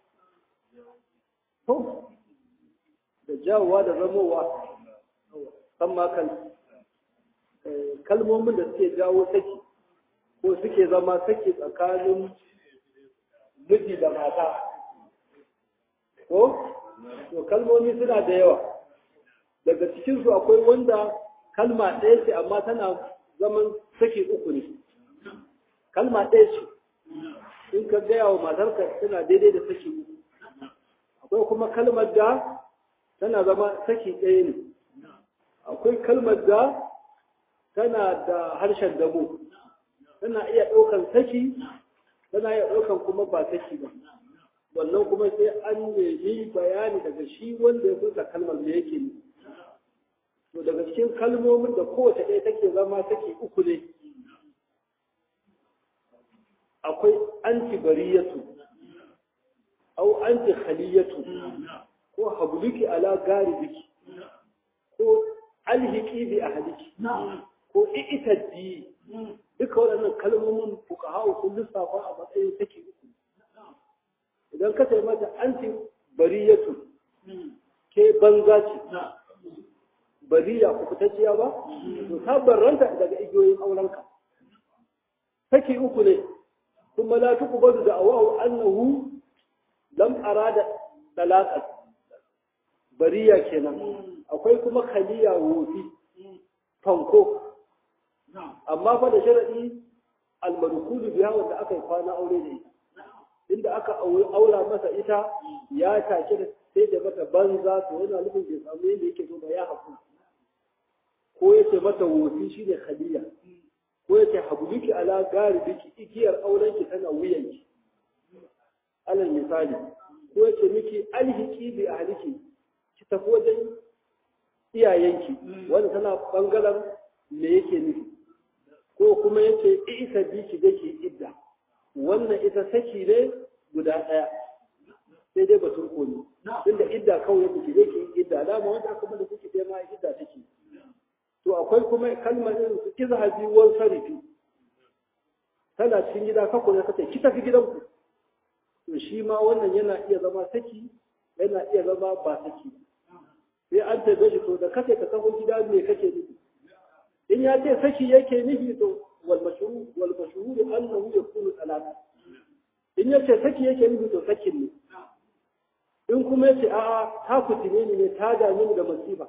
to da jawowa da zamowa san makan kalmomin da suke jawo saki ko suke zama saki tsakanin miji da mata ko to kalmomi suna da yawa daga cikinsu akwai wanda kalma ɗaya ce amma tana zaman saki uku ne kalma ɗaya ce in ka gaya wa matarka suna daidai da saki uku akwai kuma kalmar da tana zama saki ɗaya ne akwai kalmar da tana da harshen damo tana iya ɗaukan saki tana iya ɗaukan kuma ba saki ba wannan kuma sai an nemi bayani daga shi wanda ya furta kalmar da yake ne to daga cikin kalmomin da kowace ɗaya take zama saki uku ne akwai antibariyatu au antikhaliyatu ko habluki ala garibiki ko alhiki bi ahliki ko i'taddi duka waɗannan kalmomin fuqaha sun lissafa a matsayin take uku idan ka sai mata anti bariyatu ke banza ce bariya ku fitacciya ba to ta barranta daga igiyoyin aurenka take uku ne kuma la tuqbadu da awahu annahu lam arada talaqat bariya kenan akwai kuma khaliya wofi fanko amma fa da sharadi almarkulu biha wanda aka yi kwana aure da ita inda aka aura masa ita ya take da sai da mata banza to yana nufin bai samu yadda yake so ba ya haku ko yace mata wofi shine khaliya ko yace habluki ala garibiki igiyar aurenki tana wuyanki alal misali ko yace miki alhiki bi ahliki ki tafi wajen iyayenki wanda tana bangaren me yake nufi ko kuma yace isa bi ki dake idda wannan ita saki ne guda ɗaya sai dai batun komi tunda idda kawai yake ki dake idda dama wanda aka bada kuke dai ma idda take to akwai kuma kalmar irin su izhabi wal sarifi tana cikin gida ka kuma kace ki tafi gidanku to shi ma wannan yana iya zama saki yana iya zama ba saki sai an tabe shi to da kace ka tafi gida me kake nufi in ya ce saki yake nufi to wal mashhur wal mashhur annahu yakunu talaq in ya ce saki yake nufi to sakin ne in kuma ya ce a'a ta fitine ni ne ta dame ni da masifa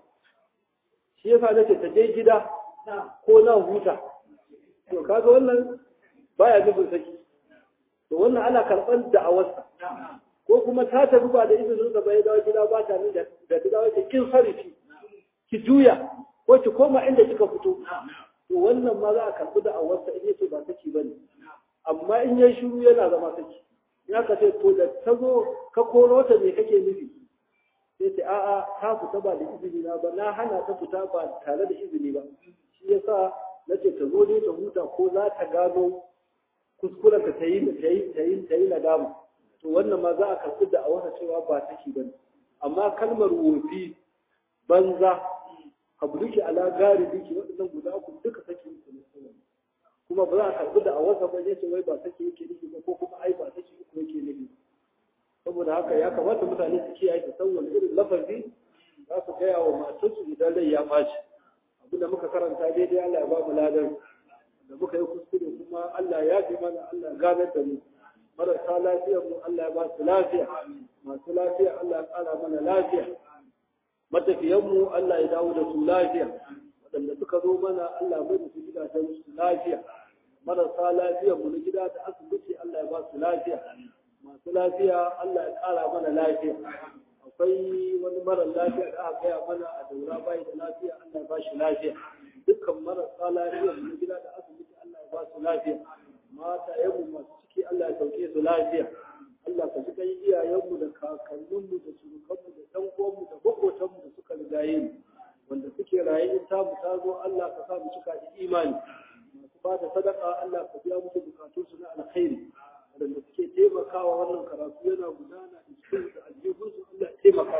shi yasa nace ta je gida ko na huta to kaga wannan baya nufin saki to wannan ana karɓar da'awarsa ko kuma ta tafi ba da izinin da bai dawo gida ba ta da da ta dawo kin sarifi ki juya ko ki koma inda kika fito to wannan ma za a karɓi da'awarsa in yace ba saki bane amma in yayi shiru yana zama saki ya ka ce to da ta zo ka koro ta me kake nufi sai ce a'a ta fita ba da izini na ba na hana ta fita ba tare da izini ba shi yasa nace ta zo ne ta huta ko za ta gano kuskuren ka ta yi ta yi ta yi ta yi nadama to wannan ma za a karɓi da a wata cewa ba take bane amma kalmar wofi banza habluki ala gari biki waɗannan guda uku duka take yi ne kuma ba za a karɓi da a wata ba ce wai ba take yake nufi ba ko kuma ai ba take uku yake nufi saboda haka ya kamata mutane su kiyaye su san wani irin lafazi za su gaya wa matarsu idan rai ya ɓaci abin da muka karanta daidai Allah ya ba mu ladan da muka yi kuskure kuma Allah ya fi mana Allah ya ganar da mu marasa lafiyar mu Allah ya ba su lafiya masu lafiya Allah ya ƙara mana lafiya matafiyan mu Allah ya dawo da su lafiya waɗanda suka zo mana Allah mai da su gidajen su lafiya marasa lafiyar mu na gida da asibiti Allah ya ba su lafiya masu lafiya Allah ya ƙara mana lafiya akwai wani mara lafiya da aka gaya mana a daura bai da lafiya Allah ya ba shi lafiya dukkan marasa lafiya mu na gida da asibiti Allah ya ba su lafiya mata yamu masu ciki Allah ya sauke su lafiya Allah ka ji kai iyayenmu da kakanninmu da surukanmu da ɗan uwanmu da maƙotanmu da suka rigaye mu wanda suke raye in ta mu ta zo Allah ka sa mu cika da imani masu ba da sadaka Allah ka biya musu bukatunsu na alkhairi waɗanda suke taimakawa wannan karatu yana gudana da cikin da aljihunsu Allah ya taimaka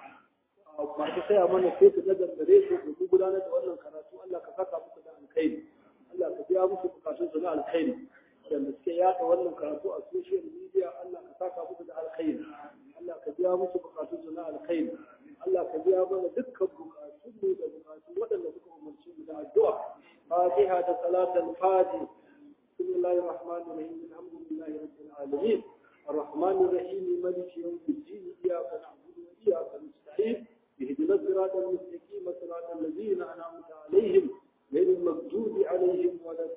musu masu saya mana fesu na dangare su domin gudanar da wannan karatu Allah ka saka musu da alkhairi Allah ka biya musu bukatunsu na alkhairi waɗanda suke yaɗa wannan karatu a social media Allah ka saka musu da alkhairi Allah ka biya musu bukatunsu na alkhairi Allah ka biya mana dukkan bukatunmu da bukatun waɗanda suka umarci mu da addu'a fatiha da salatul fatiha بسم الله الرحمن الرحيم الحمد لله رب العالمين الرحمن الرحيم مالك يوم الدين إياك نعبد وإياك نستعين اهدنا الصراط المستقيم صراط الذين أنعمت عليهم غير المغضوب عليهم ولا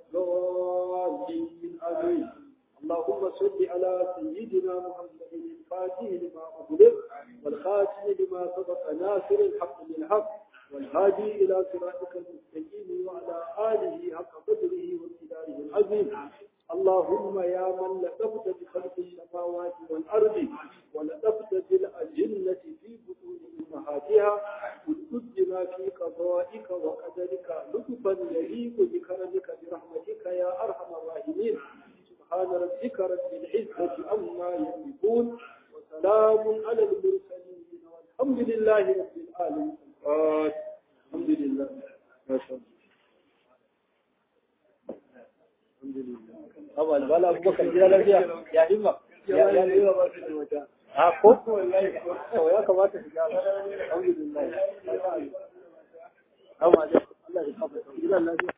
الضالين آمين اللهم صل على سيدنا محمد الفاتح لما أغلق والخاتم لما سبق ناصر الحق بالحق والهادي إلى صراطك المستقيم وعلى آله حق قدره وامتداره العظيم اللهم يا من لطفت بخلق السماوات والأرض ولطفت بالأجنة في بطون أمهاتها وتدنا في قضائك وقدرك لطفا يليق بكرمك برحمتك يا أرحم الراحمين سبحان ربك رب العزة عما يصفون وسلام على المرسلين والحمد لله رب العالمين الحمد لله ما شاء الله الحمد لله أول ولا أبو بكر جل الله يا إما يا يا إما ما في المكان ها كوك والله يا كما تفعل الحمد لله أما الله يحفظك